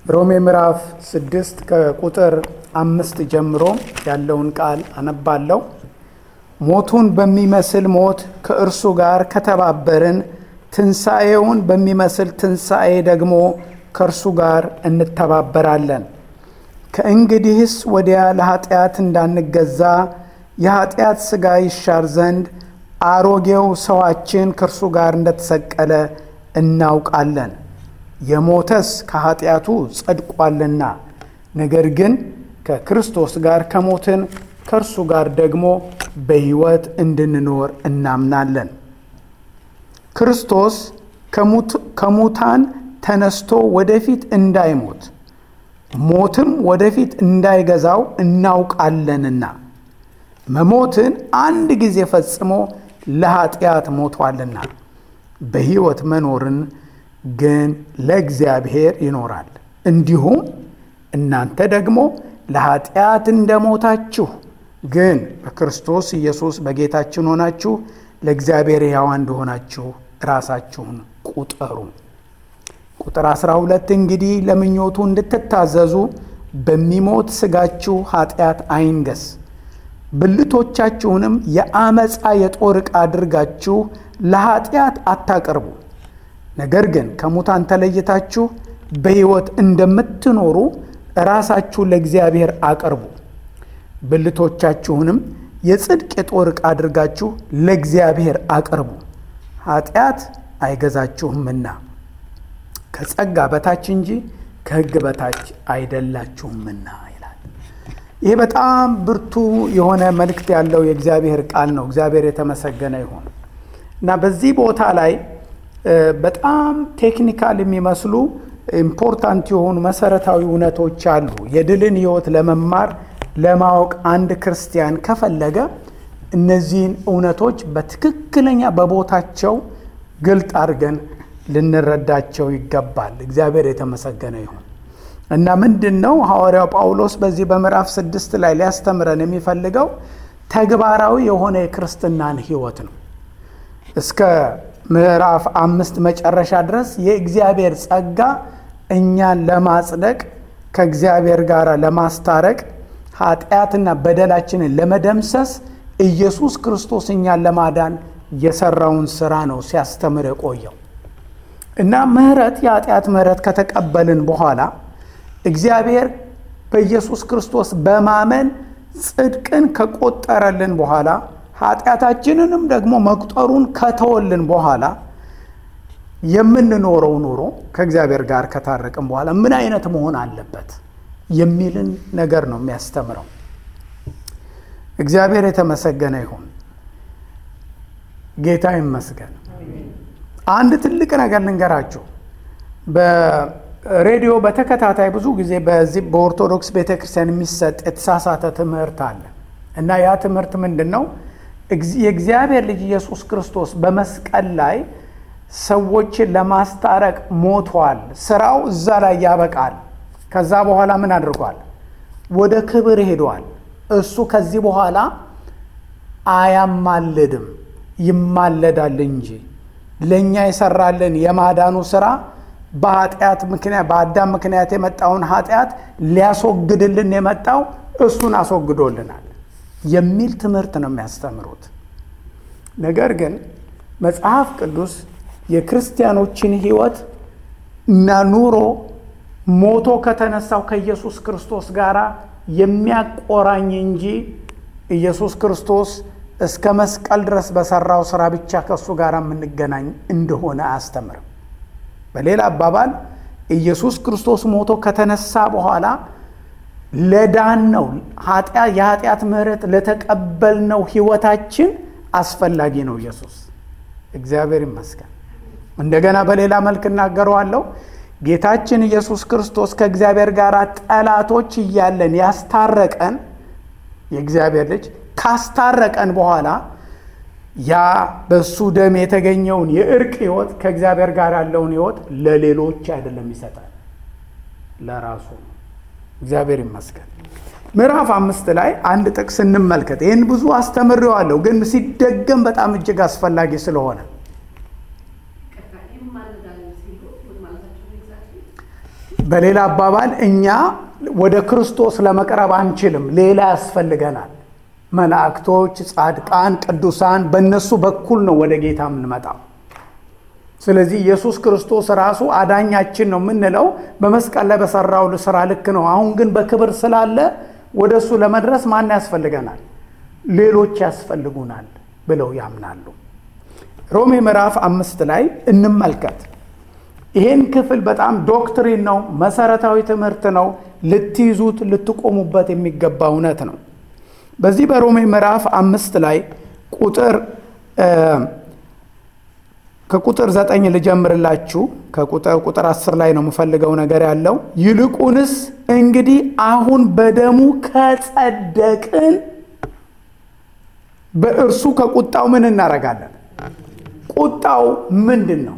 ሮሜ ምዕራፍ ስድስት ከቁጥር አምስት ጀምሮ ያለውን ቃል አነባለሁ። ሞቱን በሚመስል ሞት ከእርሱ ጋር ከተባበርን ትንሣኤውን በሚመስል ትንሣኤ ደግሞ ከእርሱ ጋር እንተባበራለን። ከእንግዲህስ ወዲያ ለኃጢአት እንዳንገዛ የኃጢአት ሥጋ ይሻር ዘንድ አሮጌው ሰዋችን ከእርሱ ጋር እንደተሰቀለ እናውቃለን። የሞተስ ከኃጢአቱ ጸድቋልና፣ ነገር ግን ከክርስቶስ ጋር ከሞትን ከእርሱ ጋር ደግሞ በሕይወት እንድንኖር እናምናለን። ክርስቶስ ከሙታን ተነስቶ ወደፊት እንዳይሞት ሞትም ወደፊት እንዳይገዛው እናውቃለንና መሞትን አንድ ጊዜ ፈጽሞ ለኃጢአት ሞቷልና በሕይወት መኖርን ግን ለእግዚአብሔር ይኖራል። እንዲሁም እናንተ ደግሞ ለኃጢአት እንደሞታችሁ ግን በክርስቶስ ኢየሱስ በጌታችን ሆናችሁ ለእግዚአብሔር ሕያዋን እንደሆናችሁ ራሳችሁን ቁጠሩ። ቁጥር 12 እንግዲህ ለምኞቱ እንድትታዘዙ በሚሞት ሥጋችሁ ኃጢአት አይንገስ፣ ብልቶቻችሁንም የአመፃ የጦር ዕቃ አድርጋችሁ ለኃጢአት አታቅርቡ። ነገር ግን ከሙታን ተለይታችሁ በሕይወት እንደምትኖሩ ራሳችሁ ለእግዚአብሔር አቅርቡ። ብልቶቻችሁንም የጽድቅ የጦር ዕቃ አድርጋችሁ ለእግዚአብሔር አቅርቡ። ኃጢአት አይገዛችሁምና ከጸጋ በታች እንጂ ከሕግ በታች አይደላችሁምና ይላል። ይህ በጣም ብርቱ የሆነ መልእክት ያለው የእግዚአብሔር ቃል ነው። እግዚአብሔር የተመሰገነ ይሁን እና በዚህ ቦታ ላይ በጣም ቴክኒካል የሚመስሉ ኢምፖርታንት የሆኑ መሰረታዊ እውነቶች አሉ። የድልን ሕይወት ለመማር ለማወቅ አንድ ክርስቲያን ከፈለገ እነዚህን እውነቶች በትክክለኛ በቦታቸው ግልጥ አድርገን ልንረዳቸው ይገባል። እግዚአብሔር የተመሰገነ ይሁን እና ምንድን ነው ሐዋርያው ጳውሎስ በዚህ በምዕራፍ ስድስት ላይ ሊያስተምረን የሚፈልገው ተግባራዊ የሆነ የክርስትናን ሕይወት ነው። እስከ ምዕራፍ አምስት መጨረሻ ድረስ የእግዚአብሔር ጸጋ እኛን ለማጽደቅ ከእግዚአብሔር ጋር ለማስታረቅ ኃጢአትና በደላችንን ለመደምሰስ ኢየሱስ ክርስቶስ እኛን ለማዳን የሰራውን ስራ ነው ሲያስተምር የቆየው እና ምሕረት የኃጢአት ምሕረት ከተቀበልን በኋላ እግዚአብሔር በኢየሱስ ክርስቶስ በማመን ጽድቅን ከቆጠረልን በኋላ ኃጢአታችንንም ደግሞ መቁጠሩን ከተወልን በኋላ የምንኖረው ኑሮ ከእግዚአብሔር ጋር ከታረቅን በኋላ ምን አይነት መሆን አለበት የሚልን ነገር ነው የሚያስተምረው። እግዚአብሔር የተመሰገነ ይሁን። ጌታ ይመስገን። አንድ ትልቅ ነገር ልንገራችሁ። በሬዲዮ በተከታታይ ብዙ ጊዜ በዚህ በኦርቶዶክስ ቤተክርስቲያን የሚሰጥ የተሳሳተ ትምህርት አለ እና ያ ትምህርት ምንድን ነው? የእግዚአብሔር ልጅ ኢየሱስ ክርስቶስ በመስቀል ላይ ሰዎችን ለማስታረቅ ሞቷል። ስራው እዛ ላይ ያበቃል። ከዛ በኋላ ምን አድርጓል? ወደ ክብር ሄዷል። እሱ ከዚህ በኋላ አያማልድም፣ ይማለዳል እንጂ ለእኛ የሰራልን የማዳኑ ስራ በኃጢአት ምክንያት በአዳም ምክንያት የመጣውን ኃጢአት ሊያስወግድልን የመጣው እሱን አስወግዶልናል የሚል ትምህርት ነው የሚያስተምሩት። ነገር ግን መጽሐፍ ቅዱስ የክርስቲያኖችን ሕይወት እና ኑሮ ሞቶ ከተነሳው ከኢየሱስ ክርስቶስ ጋር የሚያቆራኝ እንጂ ኢየሱስ ክርስቶስ እስከ መስቀል ድረስ በሰራው ስራ ብቻ ከእሱ ጋር የምንገናኝ እንደሆነ አያስተምርም። በሌላ አባባል ኢየሱስ ክርስቶስ ሞቶ ከተነሳ በኋላ ለዳን ነው የኃጢአት ምሕረት ለተቀበልነው ሕይወታችን አስፈላጊ ነው ኢየሱስ። እግዚአብሔር ይመስገን። እንደገና በሌላ መልክ እናገረዋለሁ። ጌታችን ኢየሱስ ክርስቶስ ከእግዚአብሔር ጋር ጠላቶች እያለን ያስታረቀን የእግዚአብሔር ልጅ ካስታረቀን በኋላ ያ በሱ ደም የተገኘውን የእርቅ ሕይወት ከእግዚአብሔር ጋር ያለውን ሕይወት ለሌሎች አይደለም ይሰጣል፣ ለራሱ ነው። እግዚአብሔር ይመስገን። ምዕራፍ አምስት ላይ አንድ ጥቅስ እንመልከት። ይህን ብዙ አስተምሬዋለሁ፣ ግን ሲደገም በጣም እጅግ አስፈላጊ ስለሆነ በሌላ አባባል እኛ ወደ ክርስቶስ ለመቅረብ አንችልም፣ ሌላ ያስፈልገናል። መላእክቶች፣ ጻድቃን፣ ቅዱሳን በእነሱ በኩል ነው ወደ ጌታ የምንመጣው። ስለዚህ ኢየሱስ ክርስቶስ ራሱ አዳኛችን ነው የምንለው በመስቀል ላይ በሰራው ስራ ልክ ነው። አሁን ግን በክብር ስላለ ወደ እሱ ለመድረስ ማን ያስፈልገናል? ሌሎች ያስፈልጉናል ብለው ያምናሉ። ሮሜ ምዕራፍ አምስት ላይ እንመልከት። ይሄን ክፍል በጣም ዶክትሪን ነው፣ መሰረታዊ ትምህርት ነው። ልትይዙት ልትቆሙበት የሚገባ እውነት ነው። በዚህ በሮሜ ምዕራፍ አምስት ላይ ቁጥር ከቁጥር ዘጠኝ ልጀምርላችሁ። ከቁጥር ቁጥር አስር ላይ ነው የምፈልገው ነገር ያለው። ይልቁንስ እንግዲህ አሁን በደሙ ከጸደቅን በእርሱ ከቁጣው ምን እናደርጋለን? ቁጣው ምንድን ነው?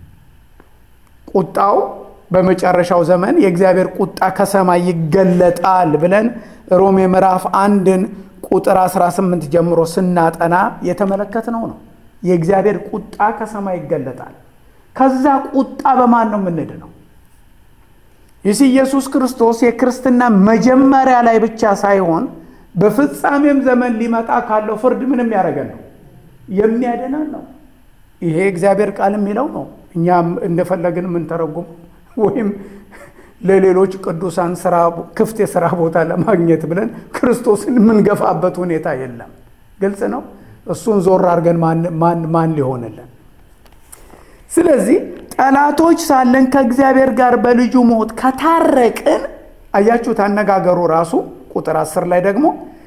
ቁጣው በመጨረሻው ዘመን የእግዚአብሔር ቁጣ ከሰማይ ይገለጣል ብለን ሮሜ ምዕራፍ አንድን ቁጥር 18 ጀምሮ ስናጠና የተመለከትነው ነው። የእግዚአብሔር ቁጣ ከሰማይ ይገለጣል። ከዛ ቁጣ በማን ነው የምንድነው? ይህ ኢየሱስ ክርስቶስ የክርስትና መጀመሪያ ላይ ብቻ ሳይሆን በፍጻሜም ዘመን ሊመጣ ካለው ፍርድ ምንም ያደረገን ነው የሚያድነን ነው። ይሄ እግዚአብሔር ቃል የሚለው ነው። እኛም እንደፈለግን የምንተረጉም ወይም ለሌሎች ቅዱሳን ስራ ክፍት የስራ ቦታ ለማግኘት ብለን ክርስቶስን የምንገፋበት ሁኔታ የለም። ግልጽ ነው። እሱን ዞር አድርገን ማን ሊሆንልን? ስለዚህ ጠላቶች ሳለን ከእግዚአብሔር ጋር በልጁ ሞት ከታረቅን፣ አያችሁት አነጋገሩ ራሱ ቁጥር አስር ላይ ደግሞ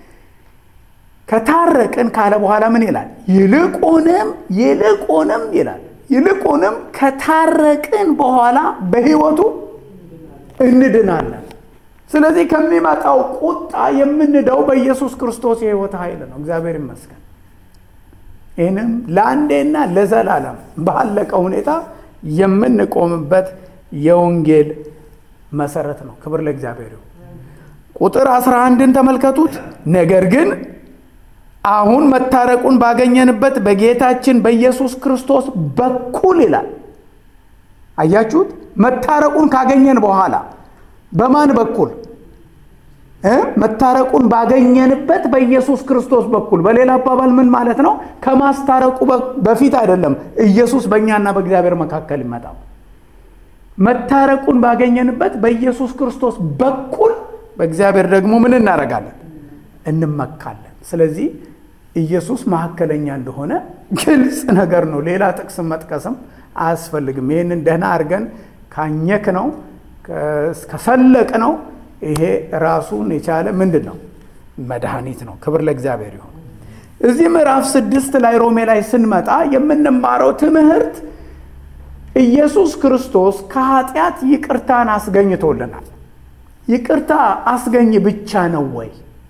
ከታረቅን ካለ በኋላ ምን ይላል? ይልቁንም ይልቁንም ይላል ይልቁንም ከታረቅን በኋላ በሕይወቱ እንድናለን። ስለዚህ ከሚመጣው ቁጣ የምንደው በኢየሱስ ክርስቶስ የሕይወት ኃይል ነው። እግዚአብሔር ይመስገን። ይህንም ለአንዴና ለዘላለም ባለቀ ሁኔታ የምንቆምበት የወንጌል መሰረት ነው። ክብር ለእግዚአብሔር ይሁን። ቁጥር አስራ አንድን ተመልከቱት። ነገር ግን አሁን መታረቁን ባገኘንበት በጌታችን በኢየሱስ ክርስቶስ በኩል ይላል። አያችሁት? መታረቁን ካገኘን በኋላ በማን በኩል እ መታረቁን ባገኘንበት በኢየሱስ ክርስቶስ በኩል። በሌላ አባባል ምን ማለት ነው? ከማስታረቁ በፊት አይደለም ኢየሱስ በእኛና በእግዚአብሔር መካከል ይመጣው። መታረቁን ባገኘንበት በኢየሱስ ክርስቶስ በኩል በእግዚአብሔር ደግሞ ምን እናደርጋለን? እንመካለን። ስለዚህ ኢየሱስ መካከለኛ እንደሆነ ግልጽ ነገር ነው። ሌላ ጥቅስም መጥቀስም አያስፈልግም። ይህንን ደህና አድርገን ካኘክ ነው ከሰለቅ ነው ይሄ ራሱን የቻለ ምንድን ነው መድኃኒት ነው። ክብር ለእግዚአብሔር ይሁን። እዚህ ምዕራፍ ስድስት ላይ ሮሜ ላይ ስንመጣ የምንማረው ትምህርት ኢየሱስ ክርስቶስ ከኃጢአት ይቅርታን አስገኝቶልናል። ይቅርታ አስገኝ ብቻ ነው ወይ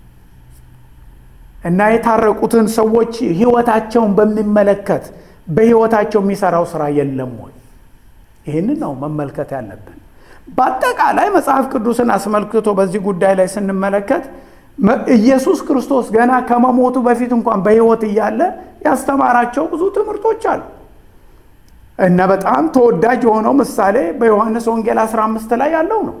እና የታረቁትን ሰዎች ህይወታቸውን በሚመለከት በህይወታቸው የሚሰራው ስራ የለም ወይ? ይህንን ነው መመልከት ያለብን። በአጠቃላይ መጽሐፍ ቅዱስን አስመልክቶ በዚህ ጉዳይ ላይ ስንመለከት ኢየሱስ ክርስቶስ ገና ከመሞቱ በፊት እንኳን በህይወት እያለ ያስተማራቸው ብዙ ትምህርቶች አሉ እና በጣም ተወዳጅ የሆነው ምሳሌ በዮሐንስ ወንጌል 15 ላይ ያለው ነው።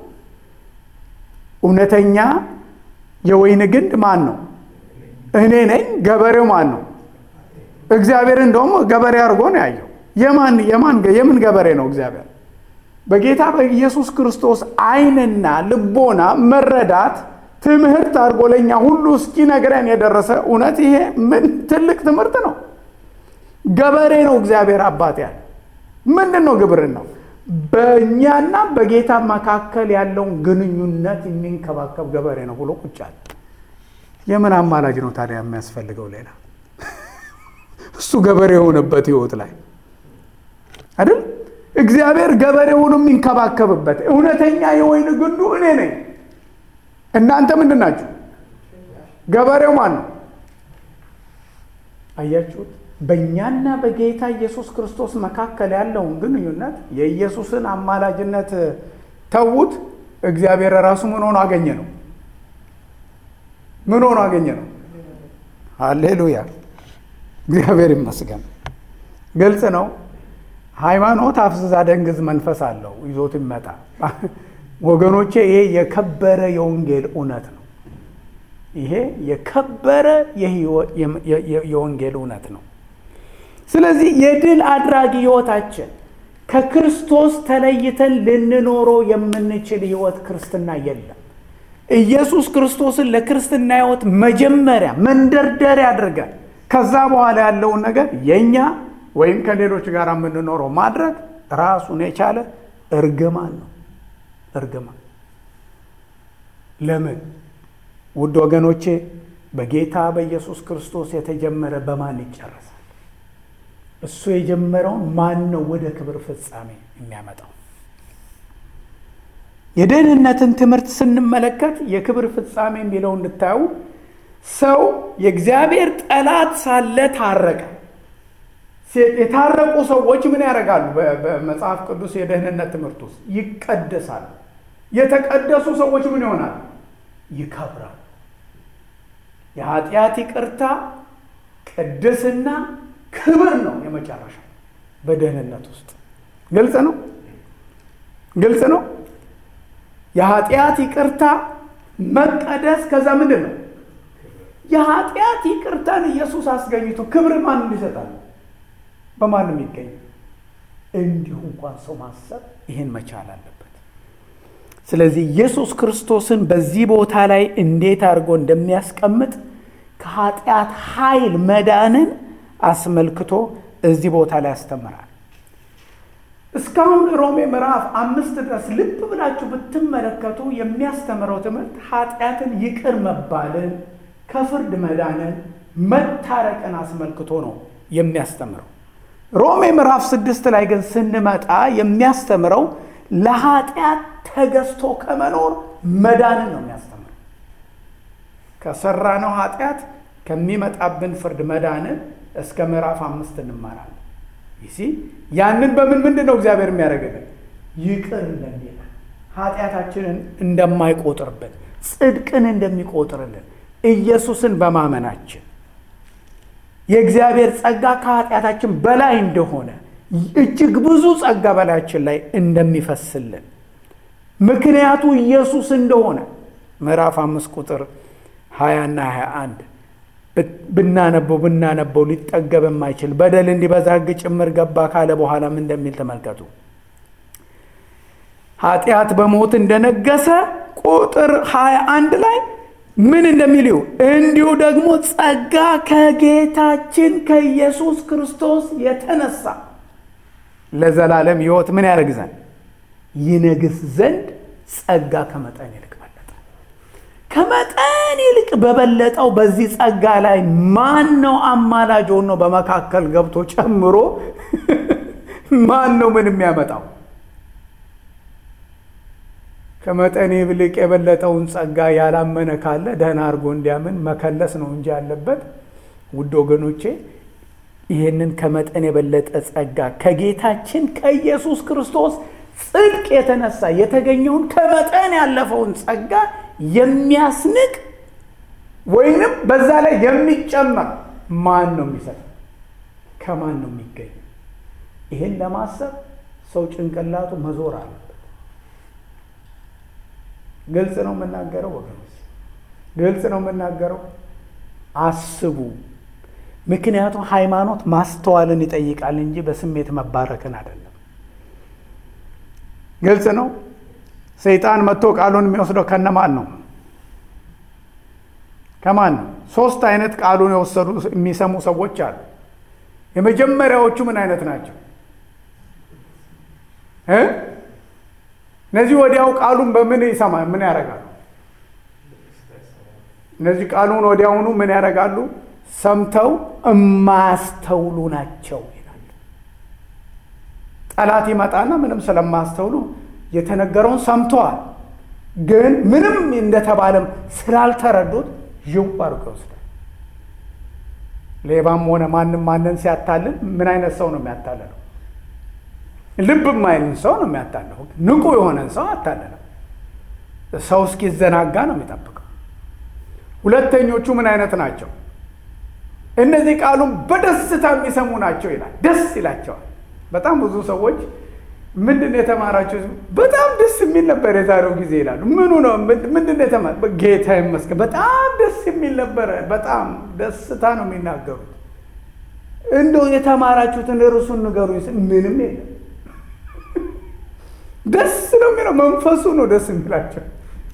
እውነተኛ የወይን ግንድ ማን ነው? እኔ ነኝ። ገበሬው ማን ነው? እግዚአብሔር እንደውም ገበሬ አድርጎ ነው ያየው። የማን የማን የምን ገበሬ ነው እግዚአብሔር? በጌታ በኢየሱስ ክርስቶስ ዓይንና ልቦና መረዳት ትምህርት አድርጎ ለእኛ ሁሉ እስኪነግረን የደረሰ እውነት ይሄ ምን ትልቅ ትምህርት ነው። ገበሬ ነው እግዚአብሔር አባት ያለ ምንድን ነው ግብርን ነው በእኛና በጌታ መካከል ያለውን ግንኙነት የሚንከባከብ ገበሬ ነው ብሎ ቁጭ አለ። የምን አማላጅ ነው ታዲያ የሚያስፈልገው ሌላ? እሱ ገበሬ የሆነበት ህይወት ላይ አይደል? እግዚአብሔር ገበሬ ሆኖ የሚንከባከብበት እውነተኛ የወይን ግንዱ እኔ ነኝ። እናንተ ምንድን ናችሁ? ገበሬው ማን ነው? አያችሁት? በእኛና በጌታ ኢየሱስ ክርስቶስ መካከል ያለውን ግንኙነት የኢየሱስን አማላጅነት ተዉት። እግዚአብሔር ራሱ ምን ሆኖ አገኘ ነው? ምን ሆኖ አገኘ ነው? ሃሌሉያ! እግዚአብሔር ይመስገን። ግልጽ ነው። ሃይማኖት አፍዝዛ ደንግዝ መንፈስ አለው ይዞት ይመጣ። ወገኖቼ ይሄ የከበረ የወንጌል እውነት ነው። ይሄ የከበረ የወንጌል እውነት ነው። ስለዚህ የድል አድራጊ ህይወታችን ከክርስቶስ ተለይተን ልንኖረው የምንችል ህይወት ክርስትና የለም። ኢየሱስ ክርስቶስን ለክርስትና ህይወት መጀመሪያ መንደርደሪያ አድርገን ከዛ በኋላ ያለውን ነገር የእኛ ወይም ከሌሎች ጋር የምንኖረው ማድረግ ራሱን የቻለ እርግማን ነው። እርግማን ለምን? ውድ ወገኖቼ በጌታ በኢየሱስ ክርስቶስ የተጀመረ በማን ይጨረሳል? እሱ የጀመረውን ማን ነው ወደ ክብር ፍጻሜ የሚያመጣው? የደህንነትን ትምህርት ስንመለከት የክብር ፍጻሜ የሚለው እንድታዩ ሰው የእግዚአብሔር ጠላት ሳለ ታረቀ። የታረቁ ሰዎች ምን ያደርጋሉ? በመጽሐፍ ቅዱስ የደህንነት ትምህርት ውስጥ ይቀደሳሉ። የተቀደሱ ሰዎች ምን ይሆናሉ? ይከብራሉ። የኃጢአት ይቅርታ፣ ቅድስና፣ ክብር ነው የመጨረሻ በደህንነት ውስጥ ግልጽ ነው። ግልጽ ነው። የኃጢአት ይቅርታ፣ መቀደስ፣ ከዛ ምንድን ነው? የኃጢአት ይቅርታን ኢየሱስ አስገኝቶ ክብር ማን ይሰጣል? በማንም ይገኝ። እንዲሁ እንኳን ሰው ማሰብ ይህን መቻል አለበት። ስለዚህ ኢየሱስ ክርስቶስን በዚህ ቦታ ላይ እንዴት አድርጎ እንደሚያስቀምጥ ከኃጢአት ኃይል መዳንን አስመልክቶ እዚህ ቦታ ላይ ያስተምራል። እስካሁን ሮሜ ምዕራፍ አምስት ድረስ ልብ ብላችሁ ብትመለከቱ የሚያስተምረው ትምህርት ኃጢአትን ይቅር መባልን፣ ከፍርድ መዳንን፣ መታረቅን አስመልክቶ ነው የሚያስተምረው። ሮሜ ምዕራፍ ስድስት ላይ ግን ስንመጣ የሚያስተምረው ለኃጢአት ተገዝቶ ከመኖር መዳንን ነው የሚያስተምረው። ከሰራነው ኃጢአት ከሚመጣብን ፍርድ መዳንን እስከ ምዕራፍ አምስት እንማራለን። ይሲ ያንን በምን ምንድን ነው እግዚአብሔር የሚያደርግልን? ይቅር እንደሚለን ኃጢአታችንን እንደማይቆጥርብን ጽድቅን እንደሚቆጥርልን ኢየሱስን በማመናችን የእግዚአብሔር ጸጋ ከኃጢአታችን በላይ እንደሆነ እጅግ ብዙ ጸጋ በላያችን ላይ እንደሚፈስልን ምክንያቱ ኢየሱስ እንደሆነ ምዕራፍ አምስት ቁጥር ሀያና ሀያ አንድ ብናነበው ብናነበው ሊጠገብ የማይችል በደል እንዲበዛ ሕግ ጭምር ገባ ካለ በኋላም እንደሚል ተመልከቱ። ኃጢአት በሞት እንደነገሰ ቁጥር ሀያ አንድ ላይ ምን እንደሚል እንዲሁ ደግሞ ጸጋ ከጌታችን ከኢየሱስ ክርስቶስ የተነሳ ለዘላለም ሕይወት ምን ያደርግ ዘንድ ይነግስ ዘንድ ጸጋ ከመጠን ይልቅ በለጠ። ከመጠን ይልቅ በበለጠው በዚህ ጸጋ ላይ ማን ነው አማላጅ ሆኖ በመካከል ገብቶ ጨምሮ ማን ነው ምን የሚያመጣው? ከመጠን ይልቅ የበለጠውን ጸጋ ያላመነ ካለ ደህና አድርጎ እንዲያምን መከለስ ነው እንጂ ያለበት። ውድ ወገኖቼ ይህንን ከመጠን የበለጠ ጸጋ ከጌታችን ከኢየሱስ ክርስቶስ ጽድቅ የተነሳ የተገኘውን ከመጠን ያለፈውን ጸጋ የሚያስንቅ ወይንም በዛ ላይ የሚጨመር ማን ነው የሚሰጥ? ከማን ነው የሚገኝ? ይህን ለማሰብ ሰው ጭንቅላቱ መዞር አለበት። ግልጽ ነው የምናገረው ወገኖች፣ ግልጽ ነው የምናገረው። አስቡ። ምክንያቱም ሃይማኖት ማስተዋልን ይጠይቃል እንጂ በስሜት መባረክን አይደለም። ግልጽ ነው። ሰይጣን መጥቶ ቃሉን የሚወስደው ከነማን ነው? ከማን ነው? ሶስት አይነት ቃሉን የወሰዱ የሚሰሙ ሰዎች አሉ። የመጀመሪያዎቹ ምን አይነት ናቸው? እነዚህ ወዲያው ቃሉን በምን ይሰማ ምን ያደርጋሉ? እነዚህ ቃሉን ወዲያውኑ ምን ያደርጋሉ? ሰምተው የማያስተውሉ ናቸው ይላል። ጠላት ይመጣና ምንም ስለማያስተውሉ የተነገረውን ሰምተዋል፣ ግን ምንም እንደተባለም ስላልተረዱት ዥው አድርጎ ይወስዳል። ሌባም ሆነ ማንም ማንን ሲያታልል ምን አይነት ሰው ነው የሚያታልለው? ልብ የማይልን ሰው ነው የሚያታልለው። ንቁ የሆነን ሰው አታለለም። ሰው እስኪዘናጋ ነው የሚጠብቀው። ሁለተኞቹ ምን አይነት ናቸው? እነዚህ ቃሉን በደስታ የሚሰሙ ናቸው ይላል። ደስ ይላቸዋል። በጣም ብዙ ሰዎች ምንድን ነው የተማራቸው? በጣም ደስ የሚል ነበር የዛሬው ጊዜ ይላሉ። ምኑ ነው ምንድን ነው የተማ ጌታ ይመስገን በጣም ደስ የሚል ነበረ። በጣም ደስታ ነው የሚናገሩት። እንደው የተማራችሁትን ርዕሱን ንገሩኝ። ምንም የለም። ደስ ነው የሚለው መንፈሱ ነው ደስ የሚላቸው።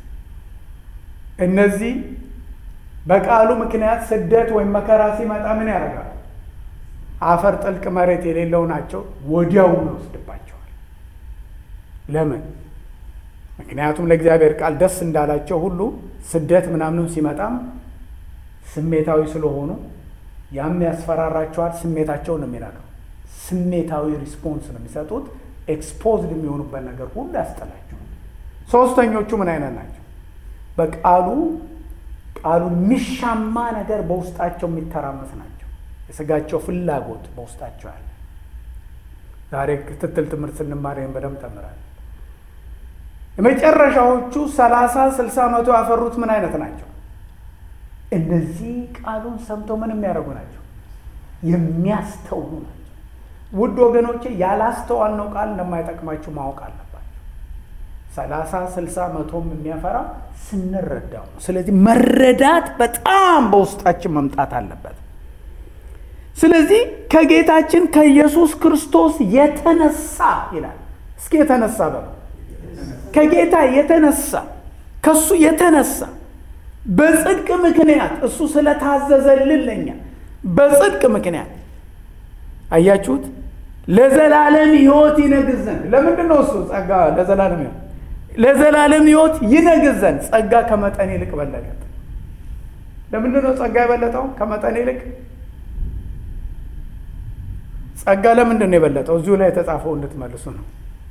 እነዚህ በቃሉ ምክንያት ስደት ወይም መከራ ሲመጣ ምን ያደርጋል? አፈር ጥልቅ መሬት የሌለው ናቸው። ወዲያውኑ ይወስድባቸዋል። ለምን? ምክንያቱም ለእግዚአብሔር ቃል ደስ እንዳላቸው ሁሉ ስደት ምናምንም ሲመጣም ስሜታዊ ስለሆኑ ያም ያስፈራራቸዋል። ስሜታቸውን ነው የሚነካው። ስሜታዊ ሪስፖንስ ነው የሚሰጡት። ኤክስፖዝድ የሚሆኑበት ነገር ሁሉ ያስጠላቸዋል። ሶስተኞቹ ምን አይነት ናቸው? በቃሉ ቃሉ የሚሻማ ነገር በውስጣቸው የሚተራመስ ናቸው። የስጋቸው ፍላጎት በውስጣቸው ያለ። ዛሬ ክትትል ትምህርት ስንማር ይህን በደንብ ተምራል። የመጨረሻዎቹ ሰላሳ ስልሳ መቶ ያፈሩት ምን አይነት ናቸው? እነዚህ ቃሉን ሰምተው ምን የሚያደርጉ ናቸው? የሚያስተውሉ ናቸው። ውድ ወገኖቼ ያላስተዋልነው ቃል እንደማይጠቅማችሁ ማወቅ አለባቸው። ሰላሳ ስልሳ መቶም የሚያፈራ ስንረዳው ነው። ስለዚህ መረዳት በጣም በውስጣችን መምጣት አለበት። ስለዚህ ከጌታችን ከኢየሱስ ክርስቶስ የተነሳ ይላል። እስኪ የተነሳ በለው ከጌታ የተነሳ ከሱ የተነሳ በጽድቅ ምክንያት እሱ ስለታዘዘልን ለኛ በጽድቅ ምክንያት አያችሁት፣ ለዘላለም ሕይወት ይነግዝ ዘንድ ለምንድን ነው እሱ ጸጋ ለዘላለም ሕይወት ለዘላለም ሕይወት ይነግዝ ዘንድ ጸጋ ከመጠን ይልቅ በለጠ። ለምንድን ነው ጸጋ የበለጠው ከመጠን ይልቅ? ጸጋ ለምንድን ነው የበለጠው? እዚሁ ላይ የተጻፈው እንድትመልሱ ነው።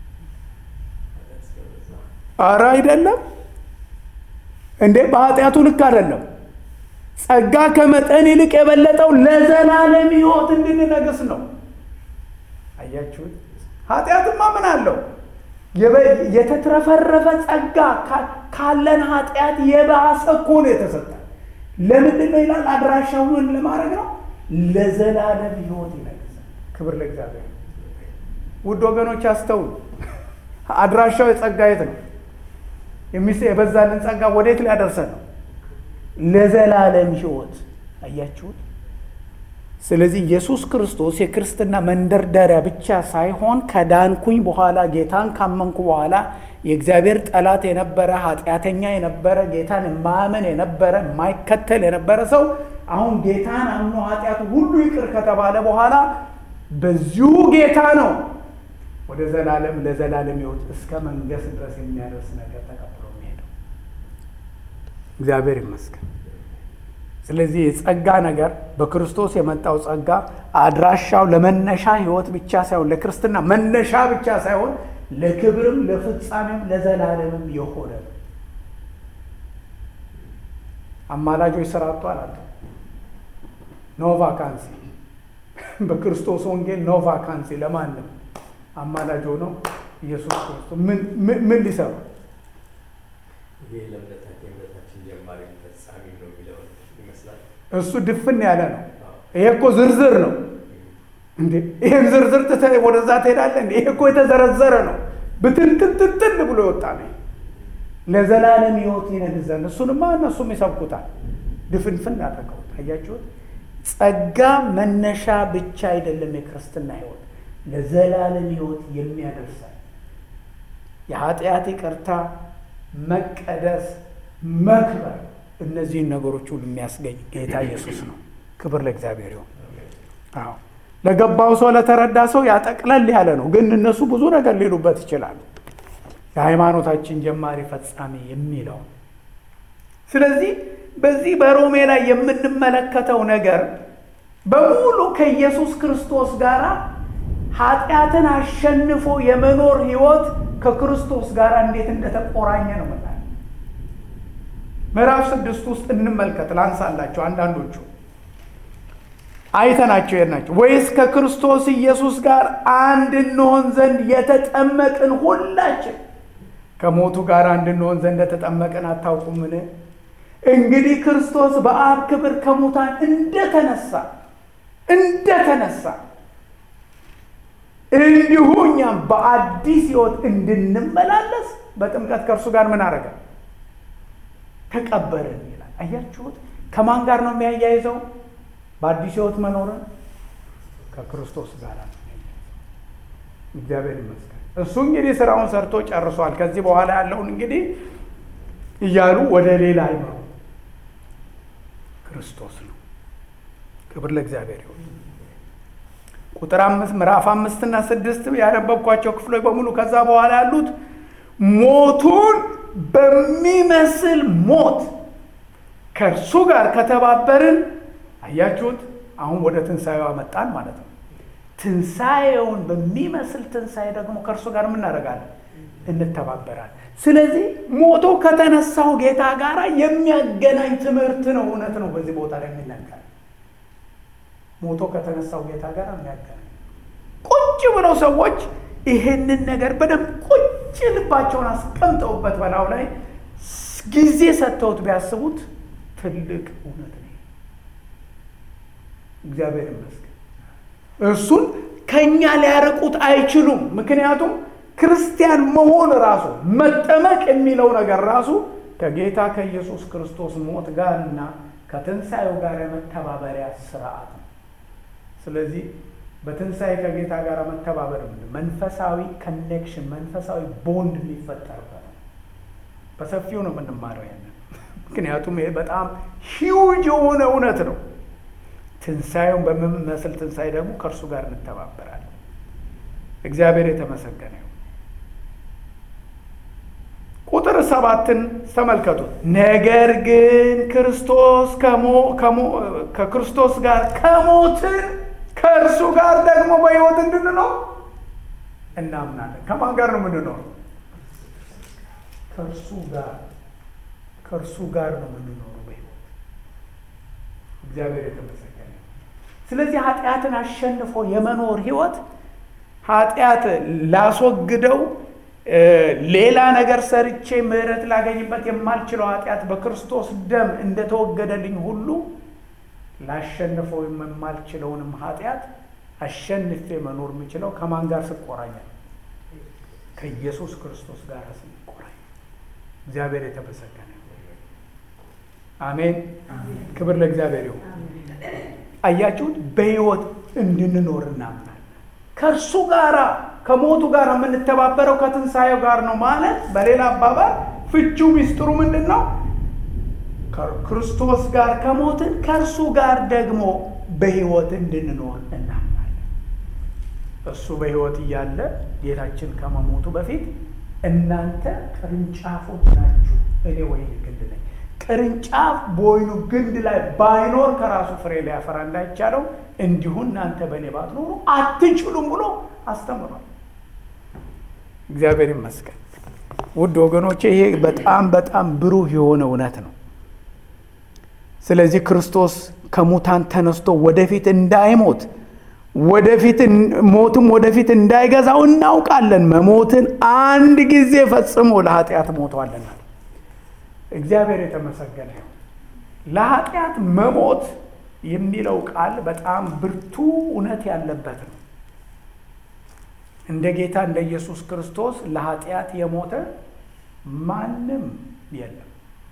አረ አይደለም እንዴ! በኃጢአቱ ልክ አይደለም። ጸጋ ከመጠን ይልቅ የበለጠው ለዘላለም ሕይወት እንድንነግስ ነው። አያችሁት? ኃጢአትማ ምን አለው? የተትረፈረፈ ጸጋ ካለን ኃጢአት የባሰ እኮ ነው የተሰጠ። ለምንድን ነው ይላል? አድራሻውን ለማድረግ ነው። ለዘላለም ሕይወት ይነግሳል። ክብር ለእግዚአብሔር። ውድ ወገኖች አስተውሉ። አድራሻው የጸጋ የት ነው? የሚስ የበዛልን ጸጋ ወዴት ሊያደርሰን ነው? ለዘላለም ሕይወት። አያችሁት? ስለዚህ ኢየሱስ ክርስቶስ የክርስትና መንደርደሪያ ብቻ ሳይሆን ከዳንኩኝ በኋላ ጌታን ካመንኩ በኋላ የእግዚአብሔር ጠላት የነበረ ኃጢአተኛ የነበረ ጌታን የማያመን የነበረ የማይከተል የነበረ ሰው አሁን ጌታን አምኖ ኃጢአቱ ሁሉ ይቅር ከተባለ በኋላ በዚሁ ጌታ ነው ወደ ዘላለም ለዘላለም ሕይወት እስከ መንገስ ድረስ የሚያደርስ ነገር ተቀብሎ የሚሄደው። እግዚአብሔር ይመስገን። ስለዚህ የጸጋ ነገር በክርስቶስ የመጣው ጸጋ አድራሻው ለመነሻ ሕይወት ብቻ ሳይሆን ለክርስትና መነሻ ብቻ ሳይሆን ለክብርም ለፍጻሜም ለዘላለምም የሆነ ነው። አማላጆች ስራ አጥቷል አለ ኖ ቫካንሲ በክርስቶስ ወንጌል ኖ ቫካንሲ ለማንም አማላጅ ሆነው ኢየሱስ ክርስቶስ ምን ሊሰሩ እሱ ድፍን ያለ ነው። ይሄ እኮ ዝርዝር ነው እንዴ! ይሄን ዝርዝር ትተህ ወደዛ ትሄዳለህ እንዴ? ይሄ እኮ የተዘረዘረ ነው። ብትንትንትንትን ብሎ የወጣ ነው። ለዘላለም ሕይወት ይነግዝ ዘንድ እሱንማ እነሱም ይሰብኩታል። ድፍንፍን ያደረገው አያችሁት። ጸጋ መነሻ ብቻ አይደለም የክርስትና ሕይወት ለዘላለም ሕይወት የሚያደርሳል የኃጢአት ይቅርታ፣ መቀደስ፣ መክበር እነዚህን ነገሮች ሁሉ የሚያስገኝ ጌታ ኢየሱስ ነው። ክብር ለእግዚአብሔር ይሁን። አዎ ለገባው ሰው ለተረዳ ሰው ያጠቅለል ያለ ነው፣ ግን እነሱ ብዙ ነገር ሊሉበት ይችላሉ። የሃይማኖታችን ጀማሪ ፈጻሚ የሚለው ስለዚህ በዚህ በሮሜ ላይ የምንመለከተው ነገር በሙሉ ከኢየሱስ ክርስቶስ ጋር ኃጢአትን አሸንፎ የመኖር ህይወት ከክርስቶስ ጋር እንዴት እንደተቆራኘ ነው። መጣ ምዕራፍ ስድስት ውስጥ እንመልከት። ላንሳላቸው አንዳንዶቹ አይተናቸው የናቸው ወይስ ከክርስቶስ ኢየሱስ ጋር አንድ እንሆን ዘንድ የተጠመቅን ሁላችን ከሞቱ ጋር አንድ እንሆን ዘንድ የተጠመቅን አታውቁምን? እንግዲህ ክርስቶስ በአብ ክብር ከሙታን እንደተነሳ እንደተነሳ እንዲሁ እኛም በአዲስ ሕይወት እንድንመላለስ በጥምቀት ከእርሱ ጋር ምን አደረገ? ተቀበርን ይላል። አያችሁት? ከማን ጋር ነው የሚያያይዘው? በአዲስ ሕይወት መኖርን ከክርስቶስ ጋር ነው። እግዚአብሔር ይመስገን። እሱ እንግዲህ ስራውን ሰርቶ ጨርሷል። ከዚህ በኋላ ያለውን እንግዲህ እያሉ ወደ ሌላ አይመሩ። ክርስቶስ ነው። ክብር ለእግዚአብሔር ይሁን። ቁጥር አምስት ምዕራፍ አምስትና ስድስት ያነበብኳቸው ክፍሎች በሙሉ ከዛ በኋላ ያሉት ሞቱን በሚመስል ሞት ከእርሱ ጋር ከተባበርን፣ አያችሁት? አሁን ወደ ትንሣኤው አመጣን ማለት ነው። ትንሣኤውን በሚመስል ትንሣኤ ደግሞ ከእርሱ ጋር የምናደርጋለን እንተባበራለን። ስለዚህ ሞቶ ከተነሳው ጌታ ጋር የሚያገናኝ ትምህርት ነው። እውነት ነው። በዚህ ቦታ ላይ የሚነገር ሞቶ ከተነሳው ጌታ ጋር የሚያገናኝ ቁጭ ብለው ሰዎች ይሄንን ነገር በደንብ ቁጭ ልባቸውን አስቀምጠውበት በላዩ ላይ ጊዜ ሰጥተውት ቢያስቡት ትልቅ እውነት ነው። እግዚአብሔር ይመስገን። እርሱን ከእኛ ሊያርቁት አይችሉም። ምክንያቱም ክርስቲያን መሆን ራሱ መጠመቅ የሚለው ነገር ራሱ ከጌታ ከኢየሱስ ክርስቶስ ሞት ጋር እና ከትንሣኤው ጋር የመተባበሪያ ስርዓት ነው። ስለዚህ በትንሣኤ ከጌታ ጋር መተባበር መንፈሳዊ ኮኔክሽን፣ መንፈሳዊ ቦንድ የሚፈጠርበት ነው። በሰፊው ነው የምንማረው ያንን። ምክንያቱም ይሄ በጣም ሂውጅ የሆነ እውነት ነው። ትንሣኤውን በምመስል ትንሣኤ ደግሞ ከእርሱ ጋር እንተባበራለን። እግዚአብሔር የተመሰገነ ይሁን። ቁጥር ሰባትን ተመልከቱት። ነገር ግን ክርስቶስ ከክርስቶስ ጋር ከሞትን ከእርሱ ጋር ደግሞ በሕይወት እንድንኖር እናምናለን። ከማን ጋር ነው የምንኖር? ከእርሱ ጋር ከእርሱ ጋር ነው የምንኖረው በሕይወት እግዚአብሔር የተመሰገነ። ስለዚህ ኃጢአትን አሸንፎ የመኖር ሕይወት ኃጢአት ላስወግደው ሌላ ነገር ሰርቼ ምሕረት ላገኝበት የማልችለው ኃጢአት በክርስቶስ ደም እንደተወገደልኝ ሁሉ ላሸንፈው የማልችለውንም ኃጢአት አሸንፌ መኖር የምችለው ከማን ጋር ስቆራኛል? ከኢየሱስ ክርስቶስ ጋር ስንቆራኝ። እግዚአብሔር የተመሰገነ አሜን። ክብር ለእግዚአብሔር ይሁን። አያችሁት? በሕይወት እንድንኖር እናምናለን። ከእርሱ ጋራ ከሞቱ ጋር የምንተባበረው ከትንሣኤው ጋር ነው ማለት። በሌላ አባባል ፍቺው ሚስጥሩ ምንድን ነው? ከክርስቶስ ጋር ከሞትን ከእርሱ ጋር ደግሞ በሕይወት እንድንኖር እናምናለን። እሱ በሕይወት እያለ ጌታችን ከመሞቱ በፊት እናንተ ቅርንጫፎች ናችሁ፣ እኔ ወይን ግንድ ነኝ። ቅርንጫፍ በወይኑ ግንድ ላይ ባይኖር ከራሱ ፍሬ ሊያፈራ እንዳይቻለው እንዲሁ እናንተ በእኔ ባትኖሩ አትችሉም ብሎ አስተምሯል። እግዚአብሔር ይመስገን። ውድ ወገኖቼ ይሄ በጣም በጣም ብሩህ የሆነ እውነት ነው። ስለዚህ ክርስቶስ ከሙታን ተነስቶ ወደፊት እንዳይሞት ወደፊት ሞትም ወደፊት እንዳይገዛው እናውቃለን። መሞትን አንድ ጊዜ ፈጽሞ ለኃጢአት ሞቷልና እግዚአብሔር የተመሰገነ ይሁን። ለኃጢአት መሞት የሚለው ቃል በጣም ብርቱ እውነት ያለበት ነው። እንደ ጌታ እንደ ኢየሱስ ክርስቶስ ለኃጢአት የሞተ ማንም የለም።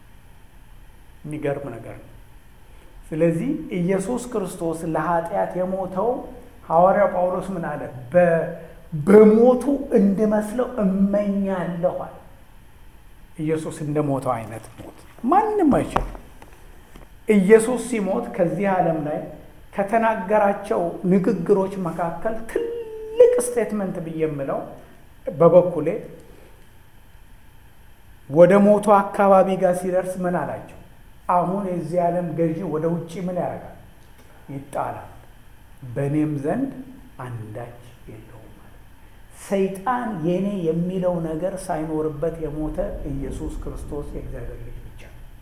የሚገርም ነገር ነው። ስለዚህ ኢየሱስ ክርስቶስ ለኃጢአት የሞተው ሐዋርያው ጳውሎስ ምን አለ? በሞቱ እንድመስለው እመኛለሁ አለ። ኢየሱስ እንደ ሞተው አይነት ሞት ማንም አይችልም። ኢየሱስ ሲሞት ከዚህ ዓለም ላይ ከተናገራቸው ንግግሮች መካከል ትልቅ ስቴትመንት ብዬ የምለው በበኩሌ ወደ ሞቱ አካባቢ ጋር ሲደርስ ምን አላቸው? አሁን የዚህ ዓለም ገዢ ወደ ውጭ ምን ያደርጋል? ይጣላል፣ በእኔም ዘንድ አንዳች የለውም ማለት ሰይጣን የኔ የሚለው ነገር ሳይኖርበት የሞተ ኢየሱስ ክርስቶስ የእግዚአብሔር ልጅ ብቻ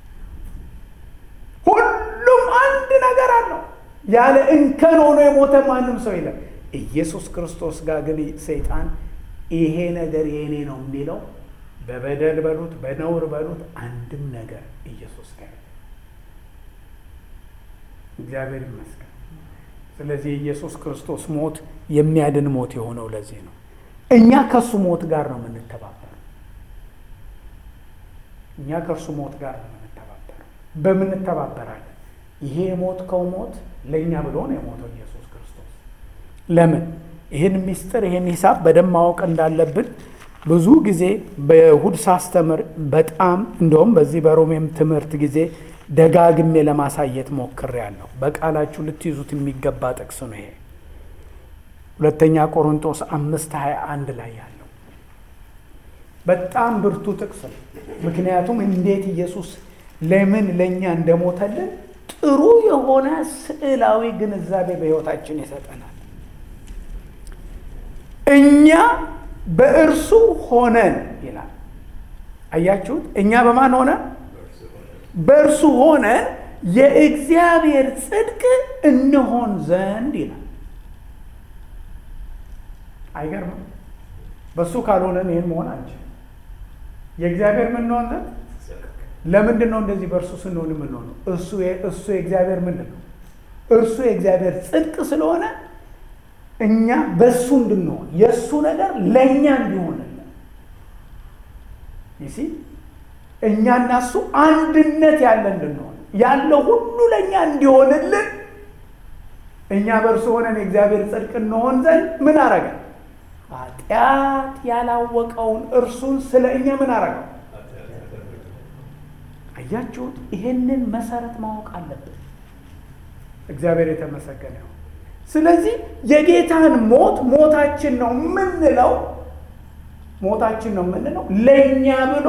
ሁሉም አንድ ነገር አለው። ያለ እንከን ሆኖ የሞተ ማንም ሰው የለም። ኢየሱስ ክርስቶስ ጋር ግን ሰይጣን ይሄ ነገር የእኔ ነው የሚለው በበደል በሉት በነውር በሉት አንድም ነገር ኢየሱስ ጋር እግዚአብሔር ይመስገን። ስለዚህ የኢየሱስ ክርስቶስ ሞት የሚያድን ሞት የሆነው ለዚህ ነው። እኛ ከእሱ ሞት ጋር ነው የምንተባበረው። እኛ ከእርሱ ሞት ጋር ነው የምንተባበረው። በምን እንተባበራለን? ይሄ የሞትከው ሞት ለእኛ ብሎ ነው የሞተው ኢየሱስ ክርስቶስ። ለምን? ይህን ምስጢር ይህን ሂሳብ በደንብ ማወቅ እንዳለብን ብዙ ጊዜ በእሁድ ሳስተምር በጣም እንደውም በዚህ በሮሜም ትምህርት ጊዜ ደጋግሜ ለማሳየት ሞክሬያለሁ። በቃላችሁ ልትይዙት የሚገባ ጥቅስ ነው ይሄ ሁለተኛ ቆሮንቶስ አምስት ሀያ አንድ ላይ ያለው በጣም ብርቱ ጥቅስ ነው። ምክንያቱም እንዴት ኢየሱስ ለምን ለእኛ እንደሞተልን ጥሩ የሆነ ስዕላዊ ግንዛቤ በሕይወታችን ይሰጠናል። እኛ በእርሱ ሆነን ይላል። አያችሁት? እኛ በማን ሆነን? በእርሱ ሆነን የእግዚአብሔር ጽድቅ እንሆን ዘንድ ይላል። አይገርምም? በእሱ ካልሆነን ይህን መሆን አንችልም። የእግዚአብሔር ምንሆን ዘንድ ለምንድን ነው እንደዚህ በእርሱ ስንሆን የምንሆነው? እሱ እሱ የእግዚአብሔር ምንድን ነው? እርሱ የእግዚአብሔር ጽድቅ ስለሆነ እኛ በእሱ እንድንሆን የእሱ ነገር ለእኛ እንዲሆንልን ይሲ እኛና እሱ አንድነት ያለ እንድንሆን ያለው ሁሉ ለእኛ እንዲሆንልን እኛ በእርሱ ሆነን የእግዚአብሔር ጽድቅ እንሆን ዘንድ ምን አረገ? ኃጢአት ያላወቀውን እርሱን ስለ እኛ ምን አረገው? አያችሁት? ይሄንን መሰረት ማወቅ አለብን። እግዚአብሔር የተመሰገነ ይሁን። ስለዚህ የጌታን ሞት ሞታችን ነው የምንለው ሞታችን ነው የምንለው ለእኛ ብሎ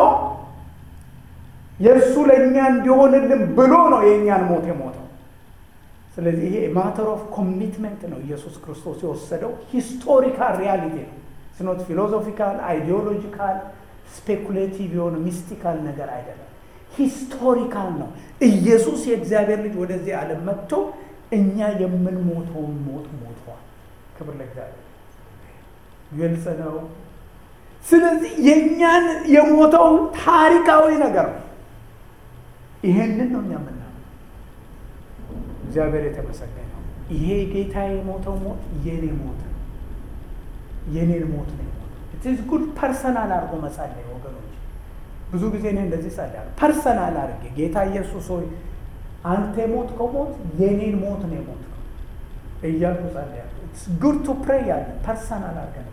የእሱ ለእኛ እንዲሆንልን ብሎ ነው የእኛን ሞት የሞተው። ስለዚህ ይሄ ማተር ኦፍ ኮሚትመንት ነው ኢየሱስ ክርስቶስ የወሰደው ሂስቶሪካል ሪያሊቲ ነው። ስኖት ፊሎዞፊካል፣ አይዲዮሎጂካል፣ ስፔኩሌቲቭ የሆነ ሚስቲካል ነገር አይደለም። ሂስቶሪካል ነው። ኢየሱስ የእግዚአብሔር ልጅ ወደዚህ ዓለም መጥቶ እኛ የምንሞተውን ሞት ሞቷል። ክብር ለእግዚአብሔር። ግልጽ ነው። ስለዚህ የእኛን የሞተው ታሪካዊ ነገር ነው። ይሄንን ነው እኛ የምናምነው። እግዚአብሔር የተመሰገነው። ይሄ ጌታ የሞተው ሞት የኔ ሞት ነው። የኔን ሞት ነው የሞተው። ኢትዝ ጉድ ፐርሰናል አድርጎ መጸለይ ወገኖች። ብዙ ጊዜ እኔ እንደዚህ ጸልያለሁ። ፐርሰናል አድርጌ ጌታ ኢየሱስ ሆይ አንተ የሞትከው ሞት የኔን ሞት ነው የሞትከው እያልኩ ጸልያለሁ። ኢትስ ጉድ ቱ ፕሬይ ያለ ፐርሰናል አድርገን